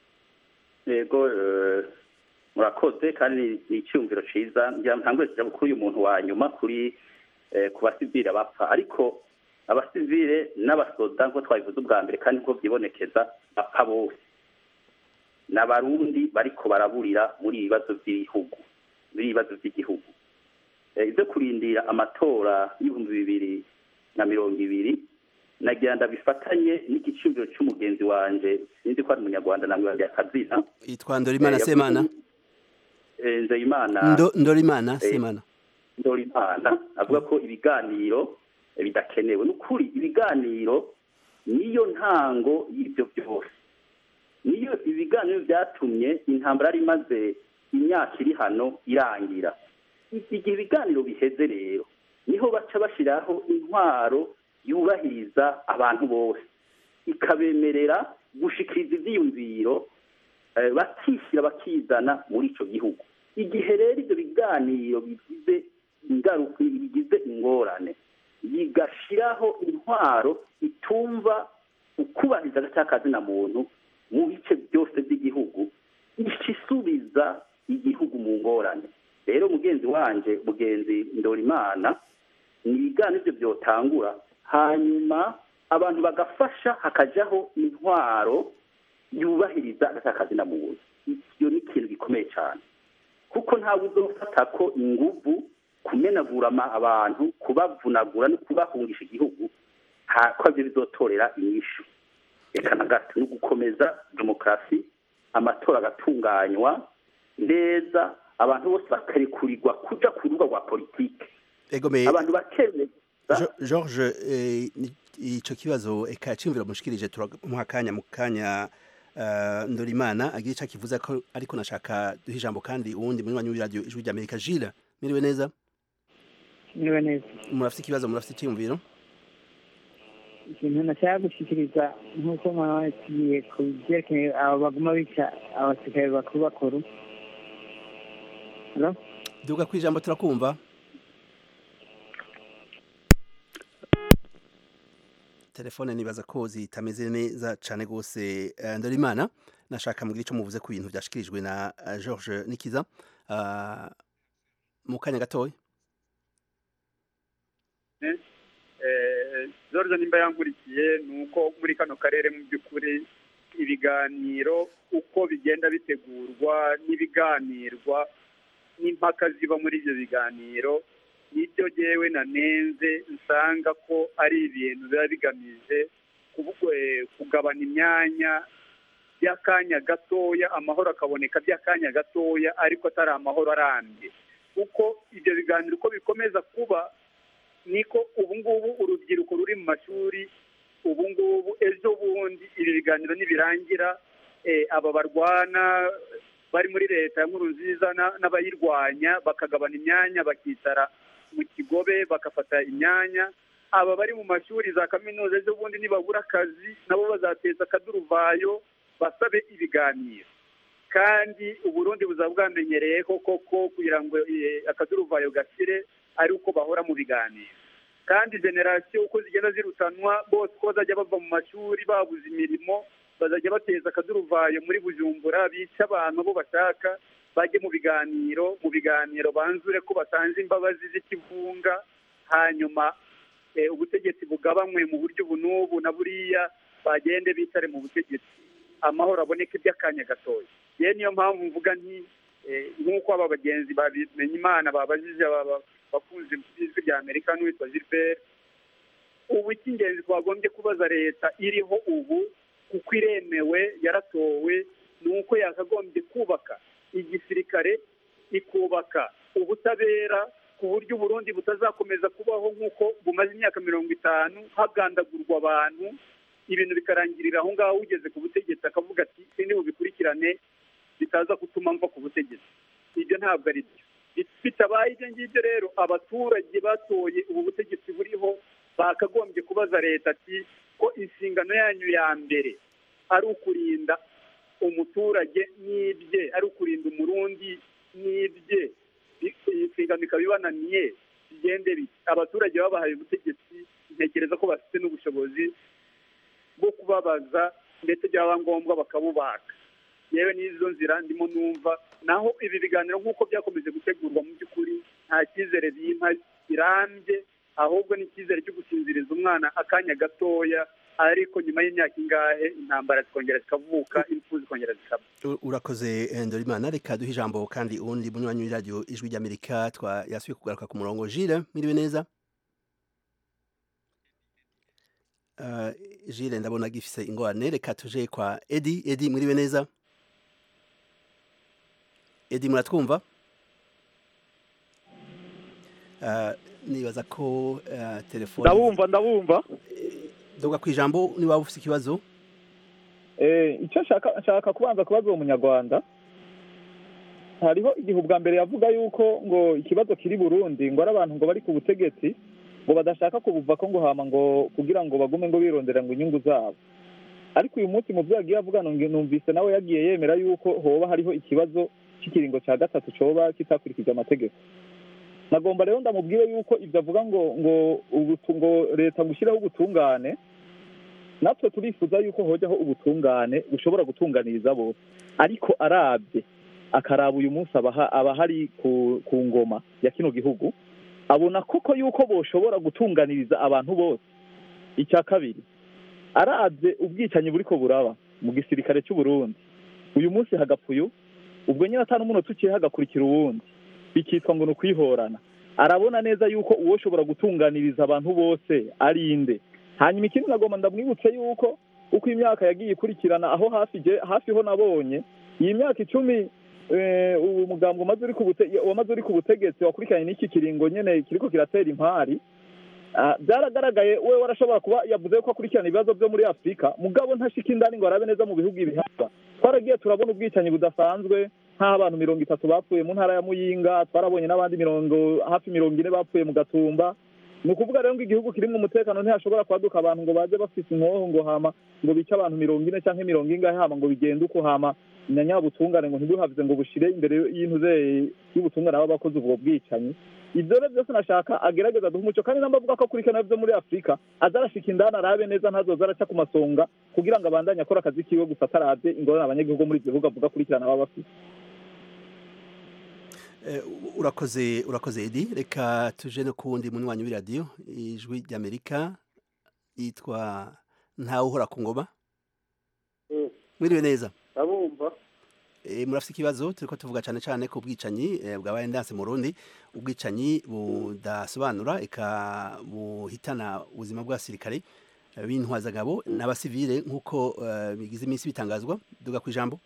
yego eh, murakoze kandi ni icyumviro cyiza ngira ntangwe kujya kuri uyu muntu wa nyuma kuri eh, ku basivile bapfa ariko abasivile n'abasoda nk'uko twabivuze ubwa mbere kandi nk'uko byibonekeza bapfa bose n'abarundi bariko baraburira muri ibi bibazo by'ibihugu muri ibi bibazo by'igihugu Eh, ibyo kurindira amatora y'ibihumbi bibiri na mirongo ibiri nagira ndabifatanye n'igicumbi cy'umugenzi wanje sinzi ko ari umunyarwanda namwe bajya akazina yitwa Ndorimana Eh, yavuze- Semana Eh, nzeyimana Ndo- Ndorimana Eh, Semana ndorimana avuga ko ibiganiro eh, bidakenewe ni ukuri ibiganiro niyo ntango y'ibyo byose niyo ibiganiro byatumye intambara yari imaze imyaka iri hano irangira igihe ibiganiro biheze rero niho baca bashyiraho intwaro yubahiriza abantu bose ikabemerera gushikiriza ibyiyumviro eh, bakishyira bakizana muri icyo gihugu igihe rero ibyo biganiro bigize ingaruka bigize ingorane bigashyiraho intwaro itumva ukubahiriza agacakazina muntu mu bice byose by'igihugu ica isubiza igihugu mu ngorane rero mugenzi wanje mugenzi ndorimana ni ibiganiro ibyo byotangura hanyuma abantu bagafasha hakajyaho intwaro yubahiriza agatakazi na muntu iyo ni ikintu gikomeye cyane kuko ntabwo uzofata ko inguvu kumenagura ama- abantu kubavunagura no kubahungisha igihugu nta- ko aribyo bizotorera inyishu reka na gato ni ugukomeza demokarasi amatora agatunganywa neza abantu bose bakarekurirwa kuja ku rubuga rwa politike egomeye abantu bakemeza Jo- George eh, ni- ico kibazo eka cimvira mushikirije turamuha akanya mu kanya eh, Ndorimana agira ico akivuza ko ariko nashaka duha ijambo kandi uwundi munywanyi w'iradio ijwi rya Amerika Gilles miriwe neza niba neza murafite ikibazo murafite iciyumviro ikintu nashaka gushyikiriza nk'uko mwabatiye ku byerekeye abo baguma bica abasirikare bakuru bakuru Hello? duga kwijambo turakumva telefone nibaza ko zitameze neza cane gose Eh, Ndorimana nashaka mugira ico muvuze ku bintu vyashikirijwe na eh, George Nikiza Ah, mu kanya gatoya Eh, George nimba yankurikiye ni uko muri kano karere mu by'ukuri ibiganiro uko bigenda bitegurwa n'ibiganirwa n'impaka ziba muri ibyo biganiro nibyo jyewe nanenze nsanga ko ari ibintu biba bigamije kuvuga eh, kugabana imyanya by'akanya gatoya amahoro akaboneka by'akanya gatoya ariko atari amahoro arambye kuko ibyo biganiro uko bikomeza kuba niko ubu ngubu urubyiruko ruri mu mashuri ubu ngubu ejo bundi ibi biganiro nibirangira eh, aba barwana bari muri leta ya nkuru nziza na- n'abayirwanya bakagabana imyanya bakicara mu kigobe bagafata imyanya aba bari mu mashuri za kaminuza ejo bundi nibabura akazi nabo bazateza akaduruvayo basabe ibiganiro kandi uburundi buzaba bwamenyereye ko koko kugira ngo eh, akaduruvayo gashire ari uko bahora mu biganiro kandi generasiyo uko zigenda zirutanwa bose uko bazajya bava mu mashuri babuze imirimo bazajya bateza akaduruvayo muri bujumbura bice abantu abo bashaka bajye mu biganiro mu biganiro banzure ko batanze imbabazi z'ikivunga hanyuma eh, ubutegetsi bugabanywe mu buryo ubu n'ubu na buriya bagende bicare mu butegetsi amahoro aboneke by'akanya gatoya yewe niyo mpamvu mvuga nti eh, nk'uko aba bagenzi babimenye imana babajije aba ba- bakunze ijwi rya amerika n'uwitwa gilbert ubu icy'ingenzi twagombye kubaza leta iriho ubu kuko iremewe yaratowe ni uko yakagombye kubaka igisirikare ikubaka ubutabera ku buryo uburundi butazakomeza kubaho nk'uko bumaze imyaka mirongo itanu hagandagurwa abantu ibintu bikarangirira aho ngaho ugeze ku butegetsi akavuga ati sindi bubikurikirane bitaza gutuma mva ku butegetsi ibyo ntabwo ari byo bitabaye ibyo ngibyo rero abaturage batoye ubu butegetsi buriho bakagombye kubaza leta ati ko inshingano yanyu ya mbere ari ukurinda umuturage n'ibye ari ukurinda umurundi n'ibye iyi nshingano ikaba ibananiye bigende bite abaturage babahaye ubutegetsi ntekereza ko bafite n'ubushobozi bwo kubabaza ndetse byaba ngombwa bakabubaka yewe n'izo nzira ndimo numva naho ibi biganiro nk'uko byakomeje gutegurwa mu by'ukuri nta cyizere bimpa kirambye ahubwo ni icyizere cyo gusinziriza umwana akanya gatoya ariko nyuma y'imyaka ingahe intambara zikongera zikavuka impfu zikongera zikaba U- urakoze eh, Ndorimana reka duhe ijambo kandi uwundi munywanyi w'iradio ijwi rya Amerika twa yasubiye kugaruka ku murongo Gilles miriwe neza Uh, Gilles ndabona gifise ingorane reka tuje kwa Edi Edi muriwe neza Edi muratwumva Uh, nibaza ko uh, telefone ndabumva ndabumva doga ku ijambo niba ufite ikibazo Eh, icyo nshaka nshaka kubanza kubaza uwo munyarwanda hariho igihe ubwa mbere yavuga yuko ngo ikibazo kiri burundi ngo ari abantu ngo bari ku butegetsi ngo badashaka kubuva ko ngo hama ngo kugira ngo bagume ngo birondera ngo inyungu zabo ariko uyu munsi mu byo yagiye avuga nung- numvise nawe yagiye yemera yuko hoba hariho ikibazo cy'ikiringo cya gatatu coba kitakurikije amategeko nagomba rero ndamubwire yuko ibyo avuga ngo ngo ubutu- ngo leta gushyiraho ubutungane natwe turifuza yuko hojyaho ubutungane bushobora gutunganiriza bose ariko arabye akaraba uyu munsi abaha- abahari ku ku ngoma ya kino gihugu abona koko yuko boshobora gutunganiriza abantu bose icya kabiri arabye ubwicanyi buriko buraba mu gisirikare cy'u Burundi uyu munsi hagapfa uyu ubwo nyine atanu umunota uciye hagakurikira uwundi bikitwa ngo ni ukwihorana arabona neza yuko uwo ushobora gutunganiriza abantu bose ari inde hanyuma ikindi nagomba ndamwibutse yuko uko imyaka yagiye ikurikirana aho hafi je hafi ho nabonye iyi myaka icumi eh, uwo mugambwe wamaze uri ku bute- wamaze uri ku butegetsi wakurikiranye n'iki kiringo nyene kiriko kiratera impari Ah, byaragaragaye we warashobora kuba yavuze ko akurikirana ibibazo byo muri afurika mugabo ntashika indani ngo arabe neza mu bihugu ibihaba twaragiye turabona ubwicanyi budasanzwe nk'aho abantu mirongo itatu bapfuye mu ntara ya muyinga twarabonye n'abandi mirongo hafi mirongo ine bapfuye mu gatumba ni ukuvuga rero ngo igihugu kirimo umutekano ntihashobora kwaduka abantu ngo baze bafise inkoho ngo hama ngo bice abantu mirongo ine cyangwa mirongo ingahe hama ngo bigende uko hama na nyabutungane ngo ntibuhavize ngo bushire imbere y'intuze y'ubutungane baba bakoze ubwo bwicanyi ibyo rero byose nashaka agerageza duha umuco kandi namba avuga ko akurikirana byo muri afurika aza arashika indani arabe neza ntazoza araca ku masonga kugira ngo abandanye akora akazi kiwe gusa atarabye ingorane abanyagihugu muri ibyo bihugu avuga akurikirana baba bafite Eh, urakoze urakoze edi reka tuje no ku wundi munywanyi w'iradiyo ijwi ry'amerika yitwa ntawe uhora ku ngoma mwiriwe neza ndabumva Eh, murafite ikibazo turiko tuvuga cyane cyane ku bwicanyi eh, bwabaye ndanse mu Burundi ubwicanyi budasobanura eka buhitana ubuzima bw'abasirikare eh, b'intwazagabo n'abasivile nk'uko eh, bigize iminsi bitangazwa duga ku ijambo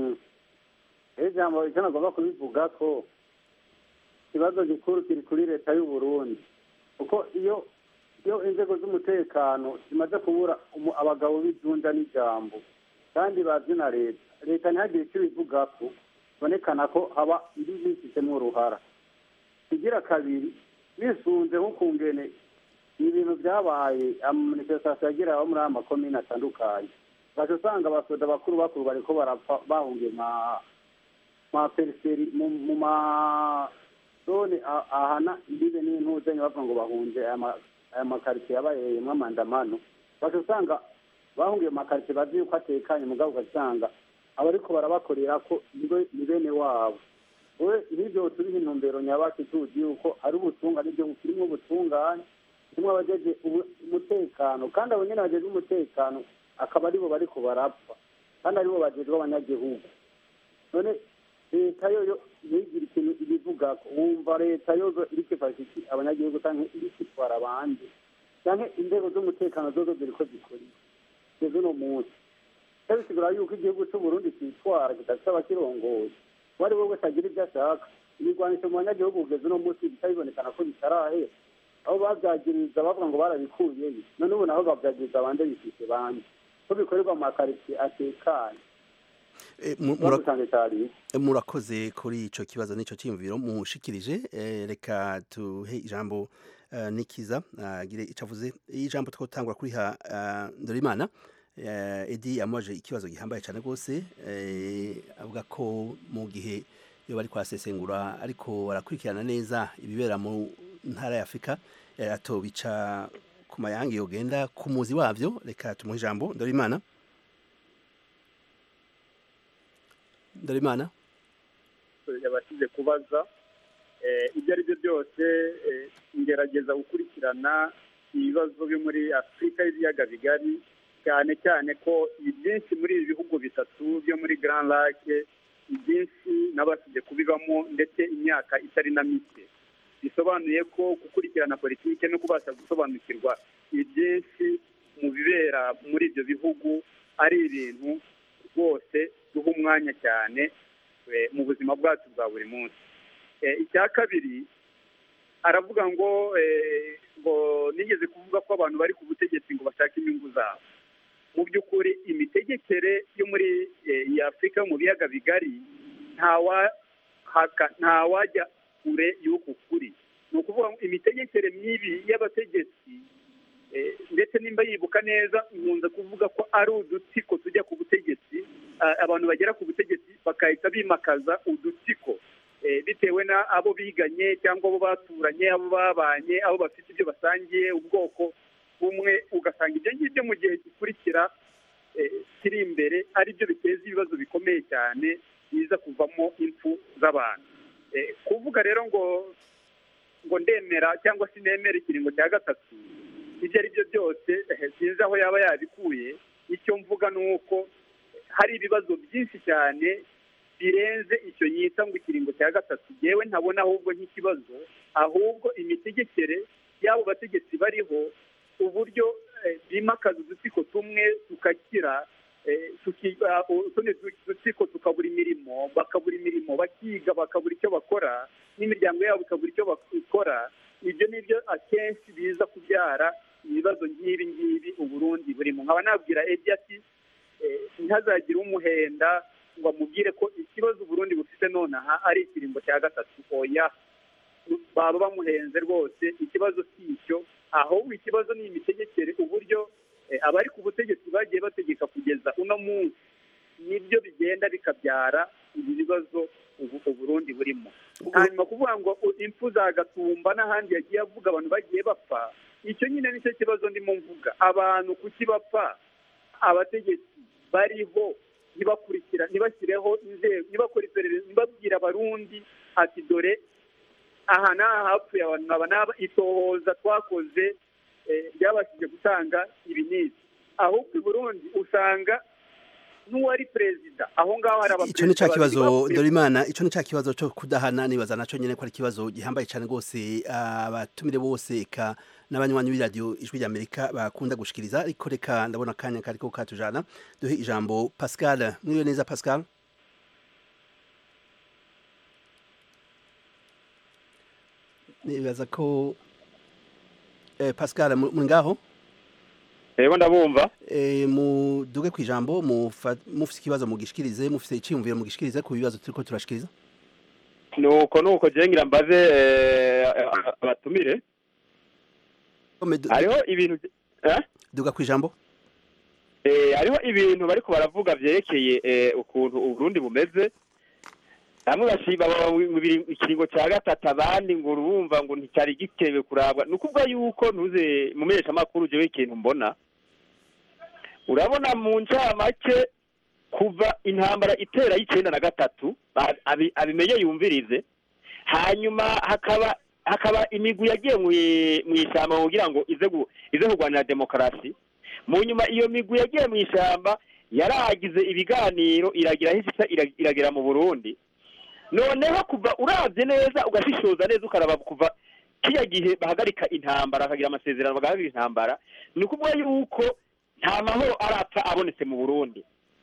iri jambo icyo nagomba kubivuga ko ikibazo gikuru kiri kuri leta y'u Burundi kuko iyo iyo inzego z'umutekano zimaze kubura umu- abagabo b'ijunja n'ijambo kandi bazi na leta leta ntihagire icyo ibivuga ko bonekana ko haba indi zifitemo uruhara igira kabiri bisunze nk'ukungene ibintu byabaye amanifestation yagira abo muri aya makomine atandukanye ugaca usanga abasoda bakuru bakuru bariko barapfa bahungiye ma ma periseri mu mu ma zone a- ahana imbibe n'intuzenya bavuga ngo bahunze aya ma- aya makaritsiye yabayeyemwo amandamano ugaca usanga bahungiye mu makaritsiye bazi yuko atekanye mugabo ugasanga abariko barabakorera ko nibe- ni bene wabo we n'ibyo turiho intumbero nyabaki tuzi yuko ari ubutungane ibyo kirimo ubutungane kirimo abajeje ubu- umutekano kandi abo nyene bajejwe umutekano akaba aribo bariko barapfa kandi aribo bajejwe abanyagihugu none leta yo yo ntigira ikintu ibivugako wumva leta yozo iriko ifasha iki abanyagihugu canke iriko itwara abandi canke inzego z'umutekano zozo ziriko zikora iki kugeza uno munsi icyo bisigura yuko igihugu c'uburundi citwara kidafise abakirongoye uwo ari we wese agira ibyo ashaka ibigwanisho mu banyagihugu kugeza uno munsi bica bibonekana ko bitarahera aho bavyagiriza bavuga ngo barabikuyeyo none ubu naho bavyagiriza abandi bifise bande ko bikorerwa mu makaritsiye atekanye Eh, mu- mura- bagusanze cyari Eh, murakoze kuri ico kibazo n'ico cyiyumviro mushikirije Eh, reka tuhe ijambo eh, nikiza agire ico avuze ijambo twotangura kuriha eh, Ndorimana Eh, Edi yamubaje ikibazo gihambaye cyane rwose eh, avuga ko mu gihe iyo bari kwasesengura ariko barakurikirana neza ibibera mu ntara ya Afurika eh, atobica ku mayange yogenda ku muzi wavyo reka tumuhe ijambo Ndorimana Ndorimana yabashije kubaza Eh, ibyo ari byo byose eh, ngerageza gukurikirana ibibazo byo muri afurika y'ibiyaga bigari cyane cyane ko ibyinshi muri ibi bihugu bitatu byo muri grand lake ibyinshi nabashije kubibamo ndetse imyaka itari na mike bisobanuye ko gukurikirana politike no kubasha gusobanukirwa ibyinshi mu bibera muri ibyo bihugu ari ibintu rwose duha umwanya cyane eh, mu buzima bwacu bwa buri munsi Eh, icya kabiri aravuga ngo eh, ngo nigeze kuvuga ko abantu bari ku butegetsi ngo bashake inyungu zabo mu by'ukuri imitegekere yo muri eh, iyi afurika yo mu biyaga bigari ntawahaka ntawajya kure y'uku kuri ni ukuvuga ngo imitegekere mibi y'abategetsi eh, ndetse nimba yibuka neza nkunze kuvuga ko ari udutsiko tujya ku butegetsi ah, abantu bagera ku butegetsi bagahita bimakaza udutsiko eh, bitewe na abo biganye cyangwa abo baturanye abo babanye abo bafite ibyo basangiye ubwoko bumwe ugasanga ibyo ngibyo mu gihe gikurikira eh, kiri imbere ari byo biteza ibibazo bikomeye cyane biza kuvamo impfu z'abantu Eh, kuvuga rero ngo ngo ndemera cyangwa se nemera ikiringo cya gatatu ibyo ari byo byose eh, sinzi aho yaba yabikuye icyo mvuga ni uko hari ibibazo byinshi cyane birenze icyo yita ngo ikiringo cya gatatu yewe ntabona ahubwo nk'ikibazo ahubwo imitegekere y'abo bategetsi bariho uburyo eh, bimakaza udutsiko tumwe tukakira eh, tuki- ah, utundi du- dutsiko tukabura imirimo bakabura imirimo bakiga bakabura icyo bakora n'imiryango yabo ikabura icyo bakora ibyo ni byo akenshi biza kubyara ibibazo nk'ibi ngibi uburundi burimo nkaba nabwira edi ati eh, ntihazagire umuhenda ngo amubwire ko ikibazo uburundi bufite nonaha ari ikiringo cya gatatu oya baba bamuhenze rwose ikibazo si icyo ahubwo ikibazo ni imitegekere uburyo eh, abari ku butegetsi bagiye bategeka kugeza uno munsi nibyo bigenda bikabyara ibi bibazo ubu uburundi burimo hanyuma kuvuga ngo u- impfu za gatumba n'ahandi yagiye avuga abantu bagiye bapfa icyo nyine nicyo kibazo ndimo mvuga abantu kuki bapfa abategetsi bariho ntibakurikira ntibashyireho inzego ntibakore iperereza ntibabwire abarundi ati dore aha n'aha hapfuye abantu aba n'aba itohoza twakoze eh, ryabashije gutanga ibi n'ibi ahubwo i burundi usanga n'uwari perezida aho ngaho hari icyo ni cya abaperezida babiri kibazo bapfuye dorimana icyo ni cya kibazo cyo kudahana nibaza nacyo nyine ko ari ikibazo gihambaye cyane rwose abatumire bose eka n'abanywanyi b'iradiyo ijwi ry'amerika bakunda gushikiriza ariko reka ndabona akanya kariko katujana duhe ijambo pascal mwiriwe neza pascal nibaza ko eh, pascal mu- muri ngaho Ego ndabumva. Eh, muduge ku ijambo mufa- mufise ikibazo mugishikirize mufise iciyumviro mugishikirize ku bibazo turiko turashikiriza Nuko nuko je ngira mbaze eh, abatumire. Hariho ibintu eh? duga ku ijambo Eh, hariho ibintu bariko baravuga vyerekeye eh, ukuntu Uburundi bumeze. Bamwe bashiba baba mu biri- ikiringo ca gatatu abandi ngo urumva ngo nticyari gitewe kurabwa. Ni ukuvuga yuko ntuze mu menyeshamakuru jewe ikintu mbona. Urabona mu ncamake kuva intambara itera y'icenda na gatatu abi- abi- abimenye yumvirize hanyuma hakaba hakaba imigwi yagiye mwi- mw'ishamba kugira ngo ize gu- ize kurwanira demokarasi mu nyuma iyo migwi yagiye mu ishyamba yaragize ibiganiro iragira aho ishitsa ira- iragera mu burundi noneho kuva urabye neza ugashishoza neza ukaraba kuva kiya gihe bahagarika intambara bakagira amasezerano bagahagarika intambara ni ukuvuga yuko nta mahoro arapfa abonetse mu burundi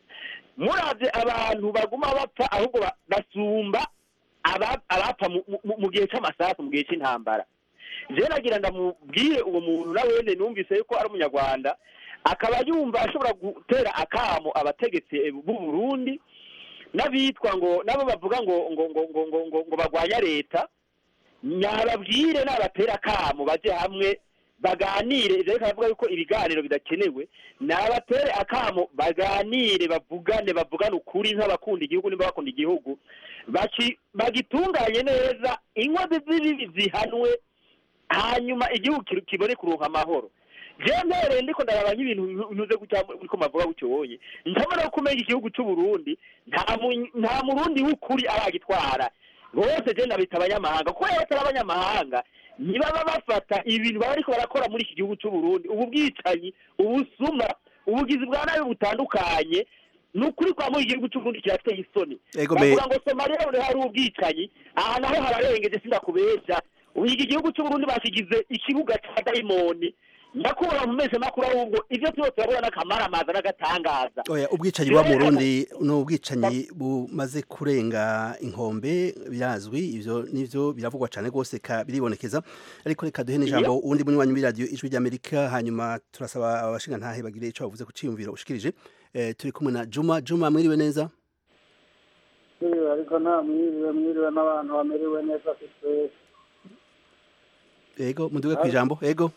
murabye abantu baguma bapfa ahubwo ba- basumba aba- abapfa mu- mu- mu gihe c'amasasu mu gihe c'intambara jewe nagira ndamubwire uwo muntu na wene numvise yuko ari umunyarwanda akaba yumva ashobora gutera akamo abategetsi eh, b'u Burundi n'abitwa ngo nabo bavuga ngo ngo ngo ngo ngo ngo, ngo bagwanya leta nyababwire n'abatera akamo baje hamwe baganire ivyo ariko aravuga yuko ibiganiro bidakenewe nabatere akamo baganire bavugane bavugane ukuri nk'abakunda igihugu nimba bakunda igihugu baki- bagitunganye neza inkozi z'ibibi zihanwe hanyuma igihugu ki- kibone kuronka amahoro jewe mbereye ndiko ndaraba nk'ibintu ntu- ntuze gutya uriko mavuga gutyoye ntabona ko umenya igihugu c'u Burundi nta mu- nta murundi w'ukuri aragitwara bose je ndabita abanyamahanga kuko rero batari abanyamahanga ntibaba bafata ibintu baba bariko barakora muri iki gihugu c'u Burundi ubu bwicanyi ubusuma ubugizi bwa nabi butandukanye ni ukuri kwa muri igihugu c'u Burundi kirateye isoni Ego me- bavuga ngo Somalia rero hari ubwicanyi aha naho hararengeje sindakubesha ubu iki gihugu c'u Burundi bakigize ikibuga ca dayimoni nyakubahwa mu mezi makuru ahubwo ivyo byose urabona n'akamaramaza n'agatangaza oya ubwicanyi buba mu Burundi ni ubwicanyi bumaze kurenga inkombe birazwi ivyo nivyo biravugwa cyane rwose ka biribonekeza ariko reka duhe n'ijambo uwundi munywanyi w'iradiyo ijwi ry'amerika hanyuma turasaba abashinga ntahe bagire ico bavuze ku ciyumviro ushikirije eh, turi kumwe na juma juma mwiriwe neza mwiriwe ariko nta mwiriwe mwiriwe n'abantu bamerewe neza afite ego muduge ku ijambo ego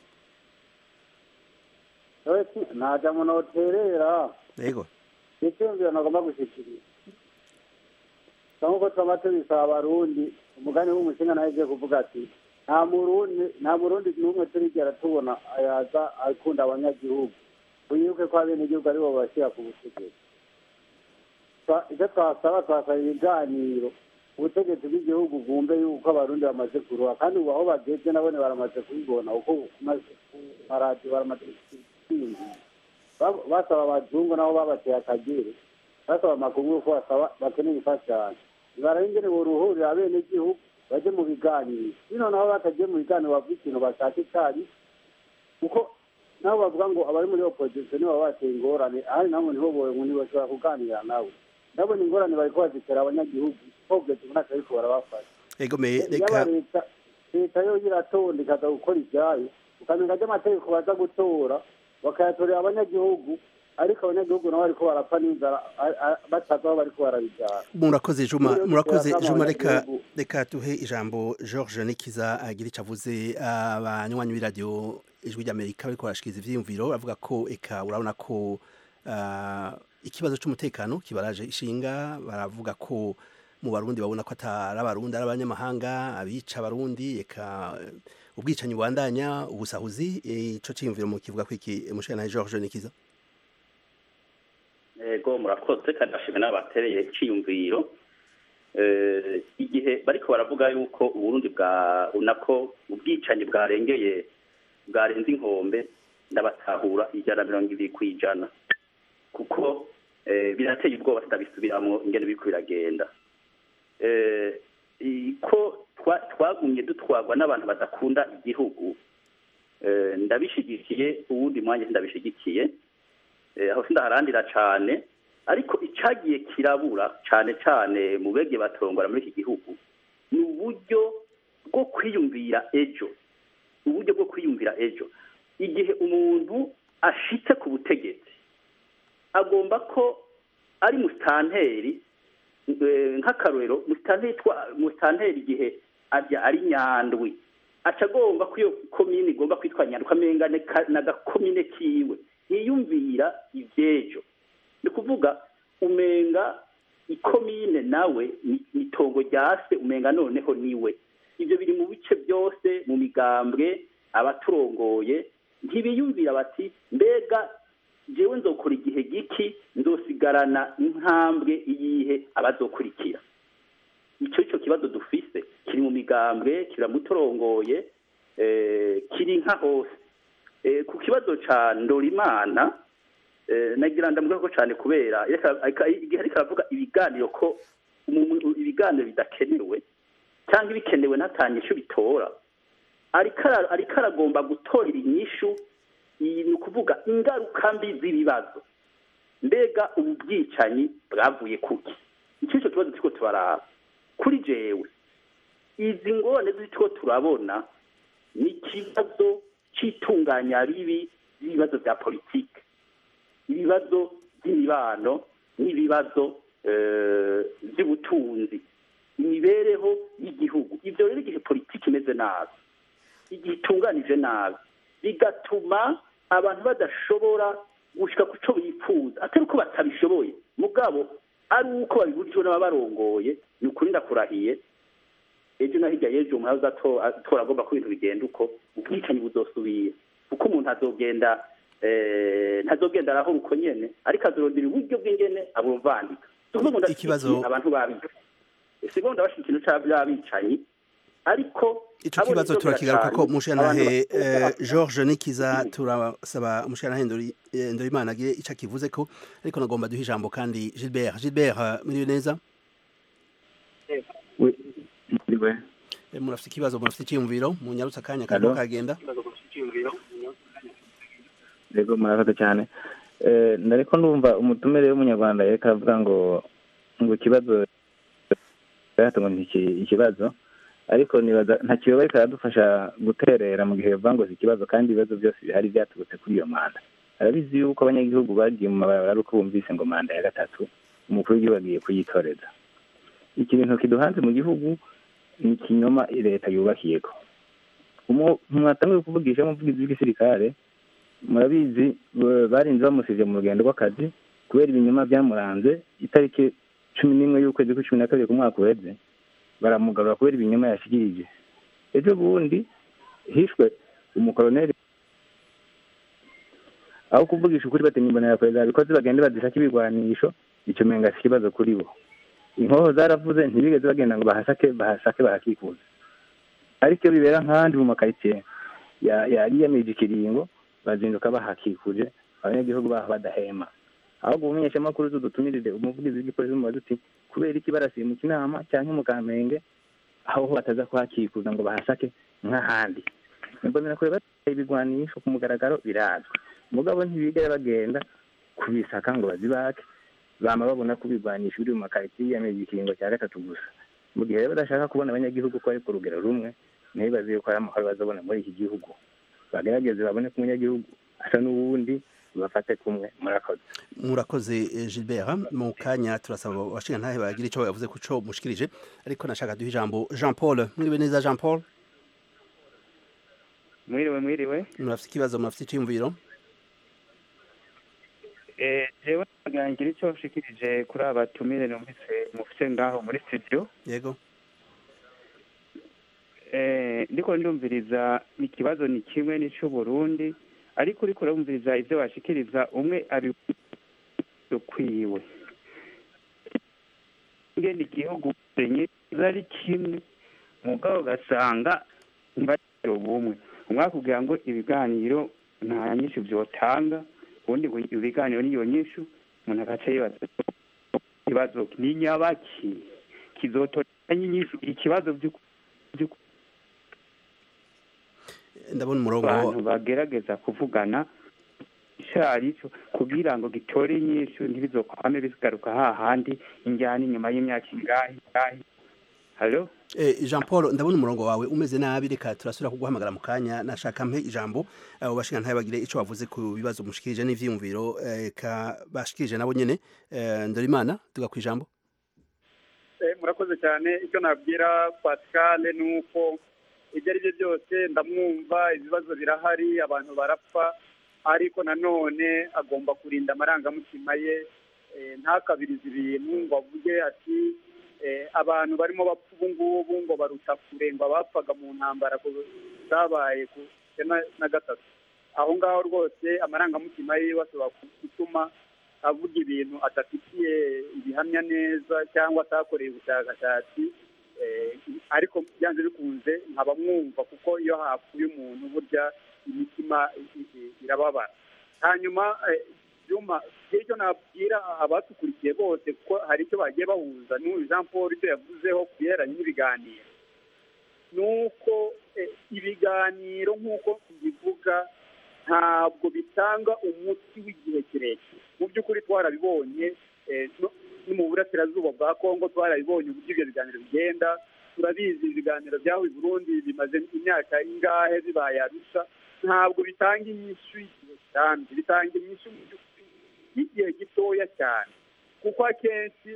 wese ntaja mu noterera ego icyumviro nagomba gushikiriza nk'uko twaba tubisaba abarundi umugani w'umushinga nawe agiye kuvuga ati nta murundi nta murundi n'umwe turigera tubona yaza akunda abanyagihugu wibuke ko abenegihugu aribo bashyira ku butegetsi Twa- icyo twasaba twasaba ibiganiro ubutegetsi bw'igihugu abenegihugu bumve yuko abarundi bamaze kuruha kandi ubu aho bageze nabone baramaze kubibona kuko ku maradiyo baramaze kubyumva Ba- basaba abazungu nabo babateye akagere basaba amakungu ko basaba bakeneye imfashanyo nibarengere boruhurira abenegihugu baje mu biganiro bino nabo batagiye mu biganiro bavuga ikintu bashaka icari kuko nabo bavuga ngo abari muri opozisiyo nibo baba bateye ingorane ahandi nabo nibo bowe ngo ntibashobora kuganira nawe ndabona ingorane bariko bazitera abanyagihugu kogeze umwaka ariko barabafasha egomeye yaba reka leta leta yo iratonda ikaza gukora ibyayo ukamenya ry'amategeko baza gutora bakayatorera abanyagihugu ariko abanyagihugu nabo bariko barapfa n'inzara a- a- batazi aho bariko barabijyana murakoze juma Iyo murakoze dutera juma akamo reka abanyagihugu. reka tuhe ijambo george nikiza agira icyo avuze abanywanyi b'iradiyo ijwi ry'amerika bariko barashikiriza ivyiyumviro bavuga ko eka urabona ko ah, ikibazo c'umutekano kibaraje ishinga baravuga ko mu barundi babona ko atari abarundi ari abanyamahanga abica abarundi eka eh, ubwicanyi bubandanya ubusahuzi eh, ico ciyumviro mu kivuga ko iki mushana george nikiza ego murakoze kandi ndashimira n'abatereye iciyumviro Eh, igihe bariko baravuga yuko uburundi bwa unako ubwicanyi bwarengeye bwarenze inkombe ndabatahura ijana na mirongo ibiri ku ijana kuko eh, birateye ubwoba tudabisubiramwo ingene biriko biragenda Eh, i- ko twa- twagumye dutwarwa n'abantu badakunda igihugu eh, ndabishigikiye uwundi mwanya ndabishigikiye eh, aho sindaharandira cane ariko icagiye kirabura cane cane mu bege batongora muri iki gihugu ni uburyo bwo kwiyumvira ejo uburyo bwo kwiyumvira ejo igihe umuntu ashitse ku butegetsi agomba ko ari musitanteri eh, nk'akarorero musitanteri twa- musitanteri igihe arya ari nyandwi aca agomba ko iyo komine igomba kwitwa nyandwi ukamenga ni ka- n'agakomine kiwe ntiyumvira ivy'ejo ni ukuvuga umenga ikomine nawe ni ni itongo rya se umenga noneho niwe ibyo biri mu bice byose mu migambwe abaturongoye ntibiyumvira bati mbega jewe nzokora igihe giki nzosigarana intambwe iyihe abazokurikira icyo cyo kibazo dufise kiri mu migambwe kiramutorongoye eh, kiri nka hose Eh, ku kibazo ca ndorimana eh, nagira ndamugaho ko cyane kubera reka- aka- igihe ariko aravuga ibiganiro ko umu- ibiganiro bidakenewe cyangwa ibikenewe ntatanye icyo bitora ariko ara- ariko aragomba gutorera inyishu iyi ni ukuvuga ingaruka mbi z'ibibazo mbega ubu bwicanyi bwavuye kuki icyo cyo kibazo turiko turaraba kuri jewe izi ngorane z'icyo turabona ni ikibazo cy'itunganya ribi ry'ibibazo bya politiki ibibazo by'imibano n'ibibazo eh, by'ubutunzi imibereho y'igihugu ibyo rero igihe politiki imeze nabi igihe itunganije nabi bigatuma abantu badashobora gushika ku cyo bifuza atari uko batabishoboye mugabo ari uko babibujijwe n'ababarongoye ni ukuri ndakurahiye ejo na hirya y'ejo umuntu aza atora agomba ko ibintu bigenda uko ubwicanyi buzosubira kuko umuntu azogenda eh, ntazogenda arahora uko nyene ariko azorondera uburyo bw'ingene abumvandika tuvuga ngo Ikibazo- ndashyigikiye abantu babica sigo ndabashika ikintu ca by'abicanyi ariko ico abo kibazo nivyo turakigaruka ko biracanye. mushanahe Abantu eh, George Nikiza turasaba mushanahe ndori eh, Ndorimana agire ico akivuze ko ariko nagomba duha ijambo kandi Gilbert Gilbert eh, muriwe neza Ndiwe. Eh, murafite ikibazo murafite icyiyumviro mu nyarutsa akanya Allo? karimo kagenda Yego murakoze cyane. Eh nariko ndumva umutumire w'umunyarwanda yereka aravuga ngo ngo ikibazo gato ngo ntiki ikibazo ariko nibaza nta kibazo ariko aradufasha guterera mu gihe bavuga ngo si ikibazo kandi ibibazo byose bihari byaturutse kuri iyo manda arabizi yuko abanyagihugu bagiye mu mabarabara ari uko bumvise ngo manda ya gatatu umukuru w'igihugu agiye kuyitoreza ikintu kiduhanze mu gihugu ni ikinyoma leta yubakiyeko mwatanguye kuvugisha umuvugizi w'igisirikare murabizi ba- barinze bamusivye mu rugendo rw'akazi kubera ibinyoma byamuranze itariki cumi n'imwe y'ukwezi kw'icumi na kabiri ku mwaka uheze baramugarura kubera ibinyoma yashikirije ejo bundi hishwe umukoloneli aho kuvugisha ukuri batinya imbonera perezida bikoze bagende bazishaka ibigwanisho icyo menga si ikibazo kuri bo inkoho zaravuze ntibigeze bagenda ngo bahasake bahasake bahakikuza ariko iyo bibera nk'ahandi mu makaritsiye yariyemeje ikiringo bazinduka bahakikuje abanyagihugu baho badahema ahubwo ubumenyeshamakuru tudutumirire umuvugizi w'igipolisi mu baduti kubera iki barasimuka inama cyangwa mu kamenge aho ho bataza kuhakikuza ngo bahasake nk'ahandi mbonera kure bateye ibigwanisho ku mugaragaro birazwi mugabo ntibigere bagenda kubisaka ngo bazibake bama babona ko ibigwanisho biri mu makaritsiye yiyemeje ikiringo cya gatatu gusa mu gihe rero badashaka kubona abanyagihugu ko ari ku rugero rumwe ntibaze yuko ari amahoro bazabona muri iki gihugu bagerageze babone ko umunyagihugu asa n'uwundi bafate kumwe murakoze murakoze Gilbert mu kanya turasaba abashinga ntahe bagira icyo bavuze ku cyo mushikirije ariko nashaka duha ijambo Jean Paul mwiriwe neza Jean Paul mwiriwe mwiriwe murafite ikibazo murafite icyiyumviro jewe ngira icyo nshikirije kuri aba batumire numvise mufite ngaho muri studio yego ndiko ndumviriza ikibazo ni kimwe n'icy'uburundi ariko uriko urumviriza ibyo bashikiriza umwe ari ukwiwe ngene igihugu nyiza ari kimwe mugabo ugasanga ntibagire ubumwe umwe akubwira ngo ibiganiro nta nyinshi byotanga ubundi ngo ibiganiro niyo nyinshi umuntu agaca yibaza ikibazo ni nyabaki kizotora nyinshi ikibazo by'ukuri ndabona umurongo abantu bagerageza kuvugana icari cyo kugira ngo gitore inyishu ntibizokwame bigaruka hahandi injyana inyuma y'imyaka ingahe ingahe halo Eh, Jean Paul ndabona umurongo wawe umeze nabi reka turasubira kuguhamagara mu kanya nashaka mpe ijambo abo bashinga ntaye bagire ico bavuze ku bibazo mushikirije n'ivyiyumviro eh, ka bashikirije nabo nyene eh, Ndorimana tuga ku ijambo murakoze cyane icyo nabwira Pascal ni uko ibyo ari byo byose ndamwumva ibibazo birahari abantu barapfa ariko nanone agomba kurinda amarangamutima ye ntakabirize ibintu ngo avuge ati abantu barimo bapfa ubu ngubu ngo baruta kure ngo abapfaga mu ntambara zabaye ku na gatatu aho ngaho rwose amarangamutima ye ashobora gutuma avuga ibintu adafitiye ibihamya neza cyangwa atakoreye ubushakashatsi ariko byanze bikunze nkaba mwumva kuko iyo hapfuye umuntu burya imitima irababara hanyuma byuma icyo nabwira abatukurikiye bose kuko hari icyo bagiye bahuza n'uyu jean paul icyo yavuzeho ku bihereranye n'ibiganiro ni uko ibiganiro nk'uko tubivuga ntabwo bitanga umuti w'igihe kirekire mu by'ukuri twarabibonye no mu burasirazuba bwa kongo twarabibonye uburyo ibyo biganiro bigenda turabizi ibiganiro byaho i burundi bimaze imyaka ingahe bibaye arusha ntabwo bitanga inyishu y'igihe kirambye bitanga inyishu y'igihe gitoya cyane kuko akenshi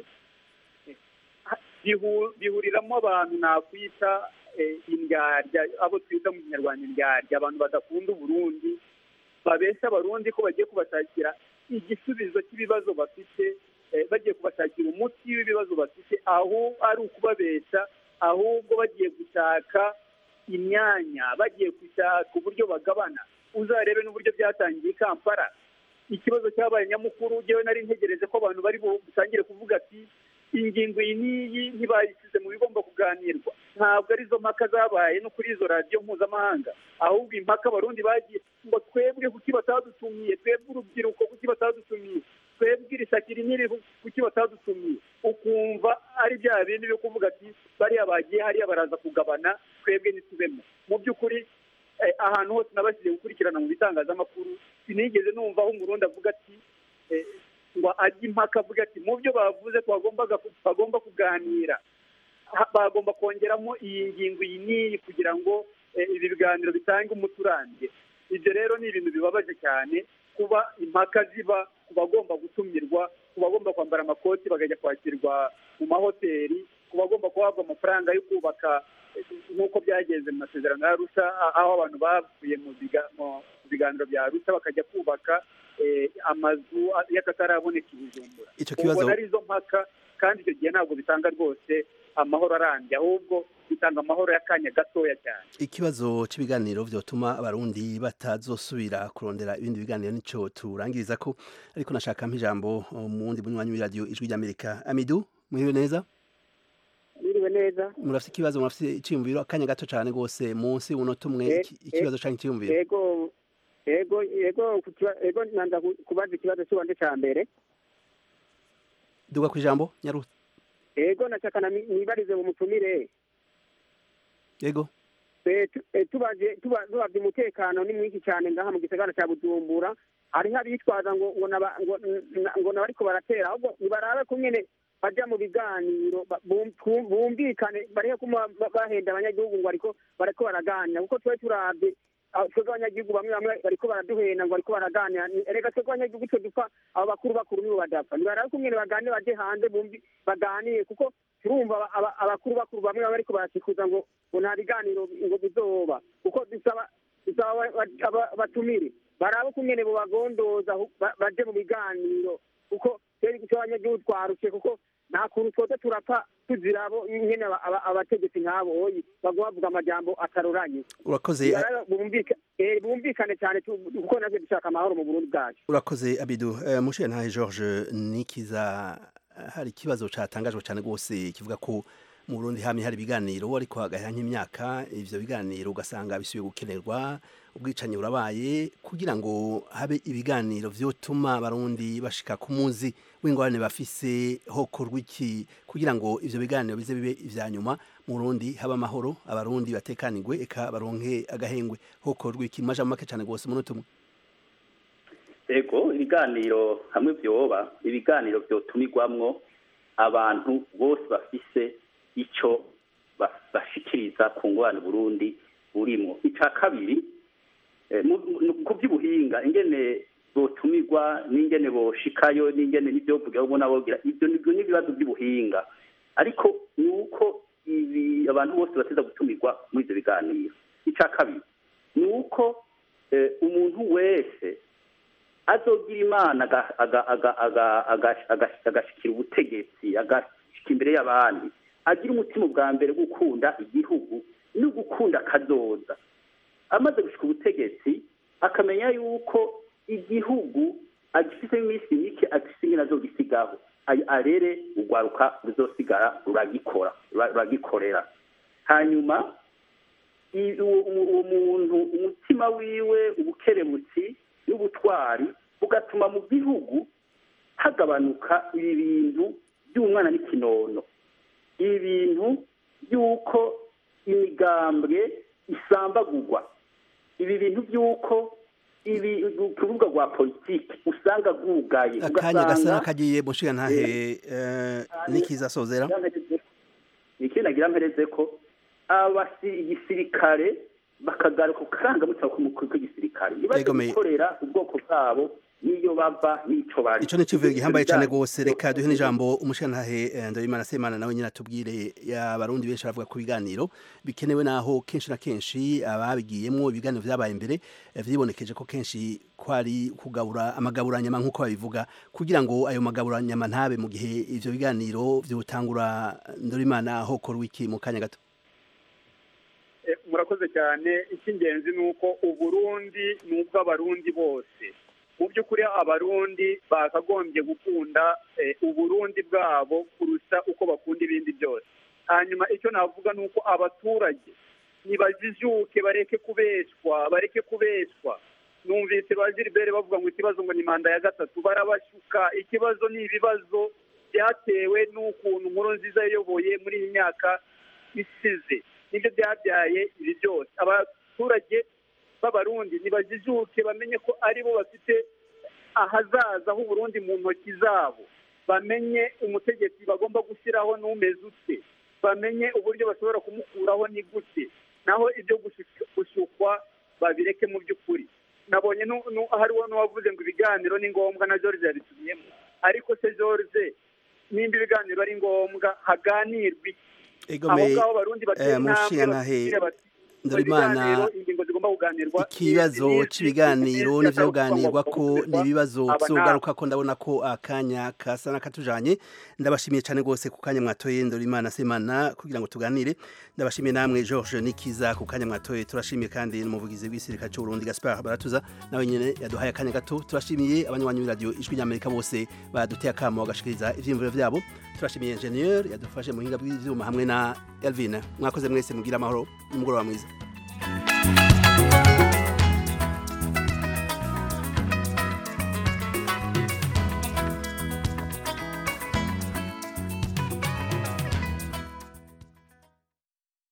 bihuriramo abantu nakwita indyarya abo twita mu kinyarwanda indyarya abantu badakunda uburundi babeshya abarundi ko bagiye kubashakira igisubizo cy'ibibazo bafite bagiye kubashakira umuti w'ibibazo bafite aho ari ukubabeshya ahubwo bagiye gushaka imyanya bagiye gushaka uburyo bagabana uzarebe n'uburyo byatangiye i kampala ikibazo cyabaye nyamukuru ngewe nari ntegereje ko abantu bari butangire kuvuga ati ingingo iyi n'iyi ntibayishyize mu bigomba kuganirwa ntabwo arizo mpaka zabaye no kuri izo radiyo mpuzamahanga ahubwo impaka abarundi bagiye ngo twebwe kuki batadutumiye twebwe urubyiruko kuki batadutumiye twebwe iri shyaka iri n'iri kuki batadutumiye ukumva ari bya bindi byo kuvuga ati bariya bagiye hariya baraza kugabana twebwe ntitubemo mu by'ukuri ahantu hose nabashyize gukurikirana mu bitangazamakuru sinigeze numva aho umurundi avuga ati ngo ajye impaka avuga ati mu byo bavuze bagomba kuganira bagomba kongeramo iyi ngingo iyi n'iyi kugira ngo ibi biganiro bitange umuti urambye ibyo rero ni ibintu bibabaje cyane kuba impaka ziba ku bagomba gutumirwa ku bagomba kwambara amakoti bakajya kwakirwa mu mahoteli ku bagomba guhabwa amafaranga yo kubaka nk'uko byagenze mu masezerano ya Arusha aho abantu bavuye mu biganiro bya Arusha bakajya kubaka amazu y'akataraboneka i Bujumbura icyo kibazo ubona ari izo mpaka kandi icyo gihe ntabwo bitanga rwose amahoro arambye ahubwo bitanga amahoro y'akanya gatoya cyane ikibazo cy'ibiganiro byotuma abarundi batazosubira kurondera ibindi biganiro nicyo turangiriza ko ariko nashaka ijambo mu wundi munywanyi w'iradiyo ijwi ry'amerika amidu mwiriwe neza Mwiriwe neza murafite ikibazo murafite iciyumviro akanya gato cyane rwose munsi w'umunota umwe Eh, iki- ikibazo cyangwa icyiyumviro yego yego yego ku kiba- yego nanza ku- kubaza ikibazo cy'uwanje ca mbere duga ku ijambo nyaruta yego nashaka na mi- nibarize mu mutumire yego Eh, tu- eh, tubaje tuba- tubavye umutekano ni mwinshi cyane ngaha mu gisagara ca bujumbura hariho abitwaza ngo ngo naba- ngo n- ngo nabariko baratera ahubwo nibarabe kumwene baja mu biganiro ba- bum- bum- bumvikane barihe kuma ba- bahenda abanyagihugu ngo bariko bariko baraganira kuko twari turavye aho twebwe abanyagihugu bamwe bamwe bariko baraduhenda ngo bariko baraganira Ni- erega twebwe abanyagihugu twe dupfa abo bakuru bakuru nibo badapfa nibarabe kumwene baganire baje hanze bumvi baganire kuko turumva aba- aba- abakuru bakuru bamwe baba bariko barashikuza ngo ngo nta biganiro ngo bizoba kuko bisaba bisaba aba- aba- aba- abatumire barabe kumwene bobagondoza hu- ba- baje mu biganiro kuko twebwe icyo abanyagihugu twarushe kuko nta kuntu twote turapfa tuzira abo nyene aba- aba- abategetsi nk'abo oyi baguma bavuga amajambo ataroranye urakoze Barabe bumvika- eh, bumvikane cyane tu- kuko natwe dushaka amahoro mu burundi bwacu urakoze abidu Eh, mushe ntahe george nikiza hari ikibazo catangajwe cyane rwose kivuga ko mu burundi hamye hari ibiganiro ariko hagahera nk'imyaka ivyo biganiro ugasanga bisubiye gukenerwa ubwicanyi burabaye kugira ngo habe ibiganiro vyotuma abarundi bashika ku muzi w'ingorane bafise hokorwa iki kugira ngo ivyo biganiro bize bibe ivya nyuma mu burundi habe amahoro abarundi batekanirwe eka baronke agahengwe hokorwa iki maja make cane rwose umunota umwe ego ibiganiro hamwe byoba ibiganiro byotumirwamwo abantu bose bafise ico ba- bashikiriza ku ngorane Burundi burimo ica kabiri eh, mu- mu- ku by'ubuhinga ingene botumirwa n'ingene boshikayo n'ingene n'ivyovuga ubona bogira ibyo nibyo n'ibibazo by'ubuhinga ariko ni uko ibi abantu bose bateza gutumirwa muri ivyo biganiro ica kabiri ni uko eh, umuntu wese azogira imana aga- aga- aga- aga- aga- aga- agashikira ubutegetsi agashika imbere y'abandi agira umutima bwa mbere wo gukunda igihugu no gukunda akazoza amaze gushika ubutegetsi akamenya yuko igihugu agifite iminsi mike agifite ingene azogisigaho Ay- arere urwaruka ruzosigara ruragikora rura- ruragikorera hanyuma i- uwo uwo- uwo muntu umutima wiwe ubukerebutsi n'ubutwari bugatuma mu gihugu hagabanuka ibi bintu by'umwana n'ikinono ibi bintu by'uko imigambwe isambagurwa ibi bintu by'uko ibi urubuga rwa politiki usanga rwugaye akanya gasa kagiye mushiga ntahe eh, nikiza sozera ikindi nagira mpereze ko abasi igisirikare bakagaruka ku karangamutima k'umukuru w'igisirikare ntibaze Yegomeye. gukorera ubwoko bwabo n'iyo bava n'ico bari ico ni kivuye gihambaye cyane rwose reka duhe n'ijambo umushantahe eh, ndabimana semana nawe nyine atubwire abarundi benshi baravuga ku biganiro bikenewe naho kenshi na kenshi ababigiyemo ibiganiro vyabaye imbere eh, vyibonekeje ko kenshi kwari kugabura amagaburanyama nk'uko babivuga kugira ngo ayo magaburanyama ntabe mu gihe ivyo biganiro vyotangura ndorimana hokorwa iki mu kanya gato Eh, murakoze cyane icy'ingenzi ni uko uburundi ni ubw'abarundi bose mu by'ukuri abarundi bakagombye gukunda eh, uburundi bwabo kurusha uko bakunda ibindi byose hanyuma icyo navuga ni uko abaturage nibajijuke bareke kubeshwa bareke kubeshwa numvise ba gilbert bavuga ngo ikibazo ngo ni manda ya gatatu barabashuka ikibazo ni ibibazo byatewe n'ukuntu nkuru nziza yayoboye muri iyi myaka isize nibyo byabyaye ibi byose abaturage b'abarundi nibajijuke bamenye ko ari bo bafite ahazaza h'uburundi mu ntoki zabo bamenye umutegetsi bagomba gushyiraho n'umeze ute bamenye uburyo bashobora kumukuraho ni gute naho ibyo gushuka- gushukwa babireke mu by'ukuri nabonye nu- nu- hariho n'uwavuze ngo ibiganiro ni ngombwa na george yabitumiyemo ariko se george nimba ibiganiro ari ngombwa haganirwe iki? Egomeye, aho ngaho abarundi batera eh, intambwe mushingantahe batubwire bati, Ndorimana ibiganiro ingingo zigomba bigomba kuganirwa ikibazo ni- ni- cy'ibiganiro ni- n'ivyoganirwa ko ni- n'ibibazo aba vyogaruka ko ndabona ko akanya kasa n'akatujanye ndabashimiye cyane rwose ku kanya mwatoye Ndorimana Semana kugira ngo tuganire ndabashimiye namwe George Nikiza ku kanya mwatoye turashimiye kandi n'umuvugizi w'isirikare cy'u Burundi Gaspard Baratuza nawe nyene yaduhaye akanya gato turashimiye abanywanyi b'iradio ijwi ry'Amerika bose baduteye akamo bagashikiriza ivyiyumviro vyabo turashimiye ingenieur yadufashe mu hinga bw'ivyuma hamwe na Elvin mwakoze mwese mugira amahoro n'umugoroba mwiza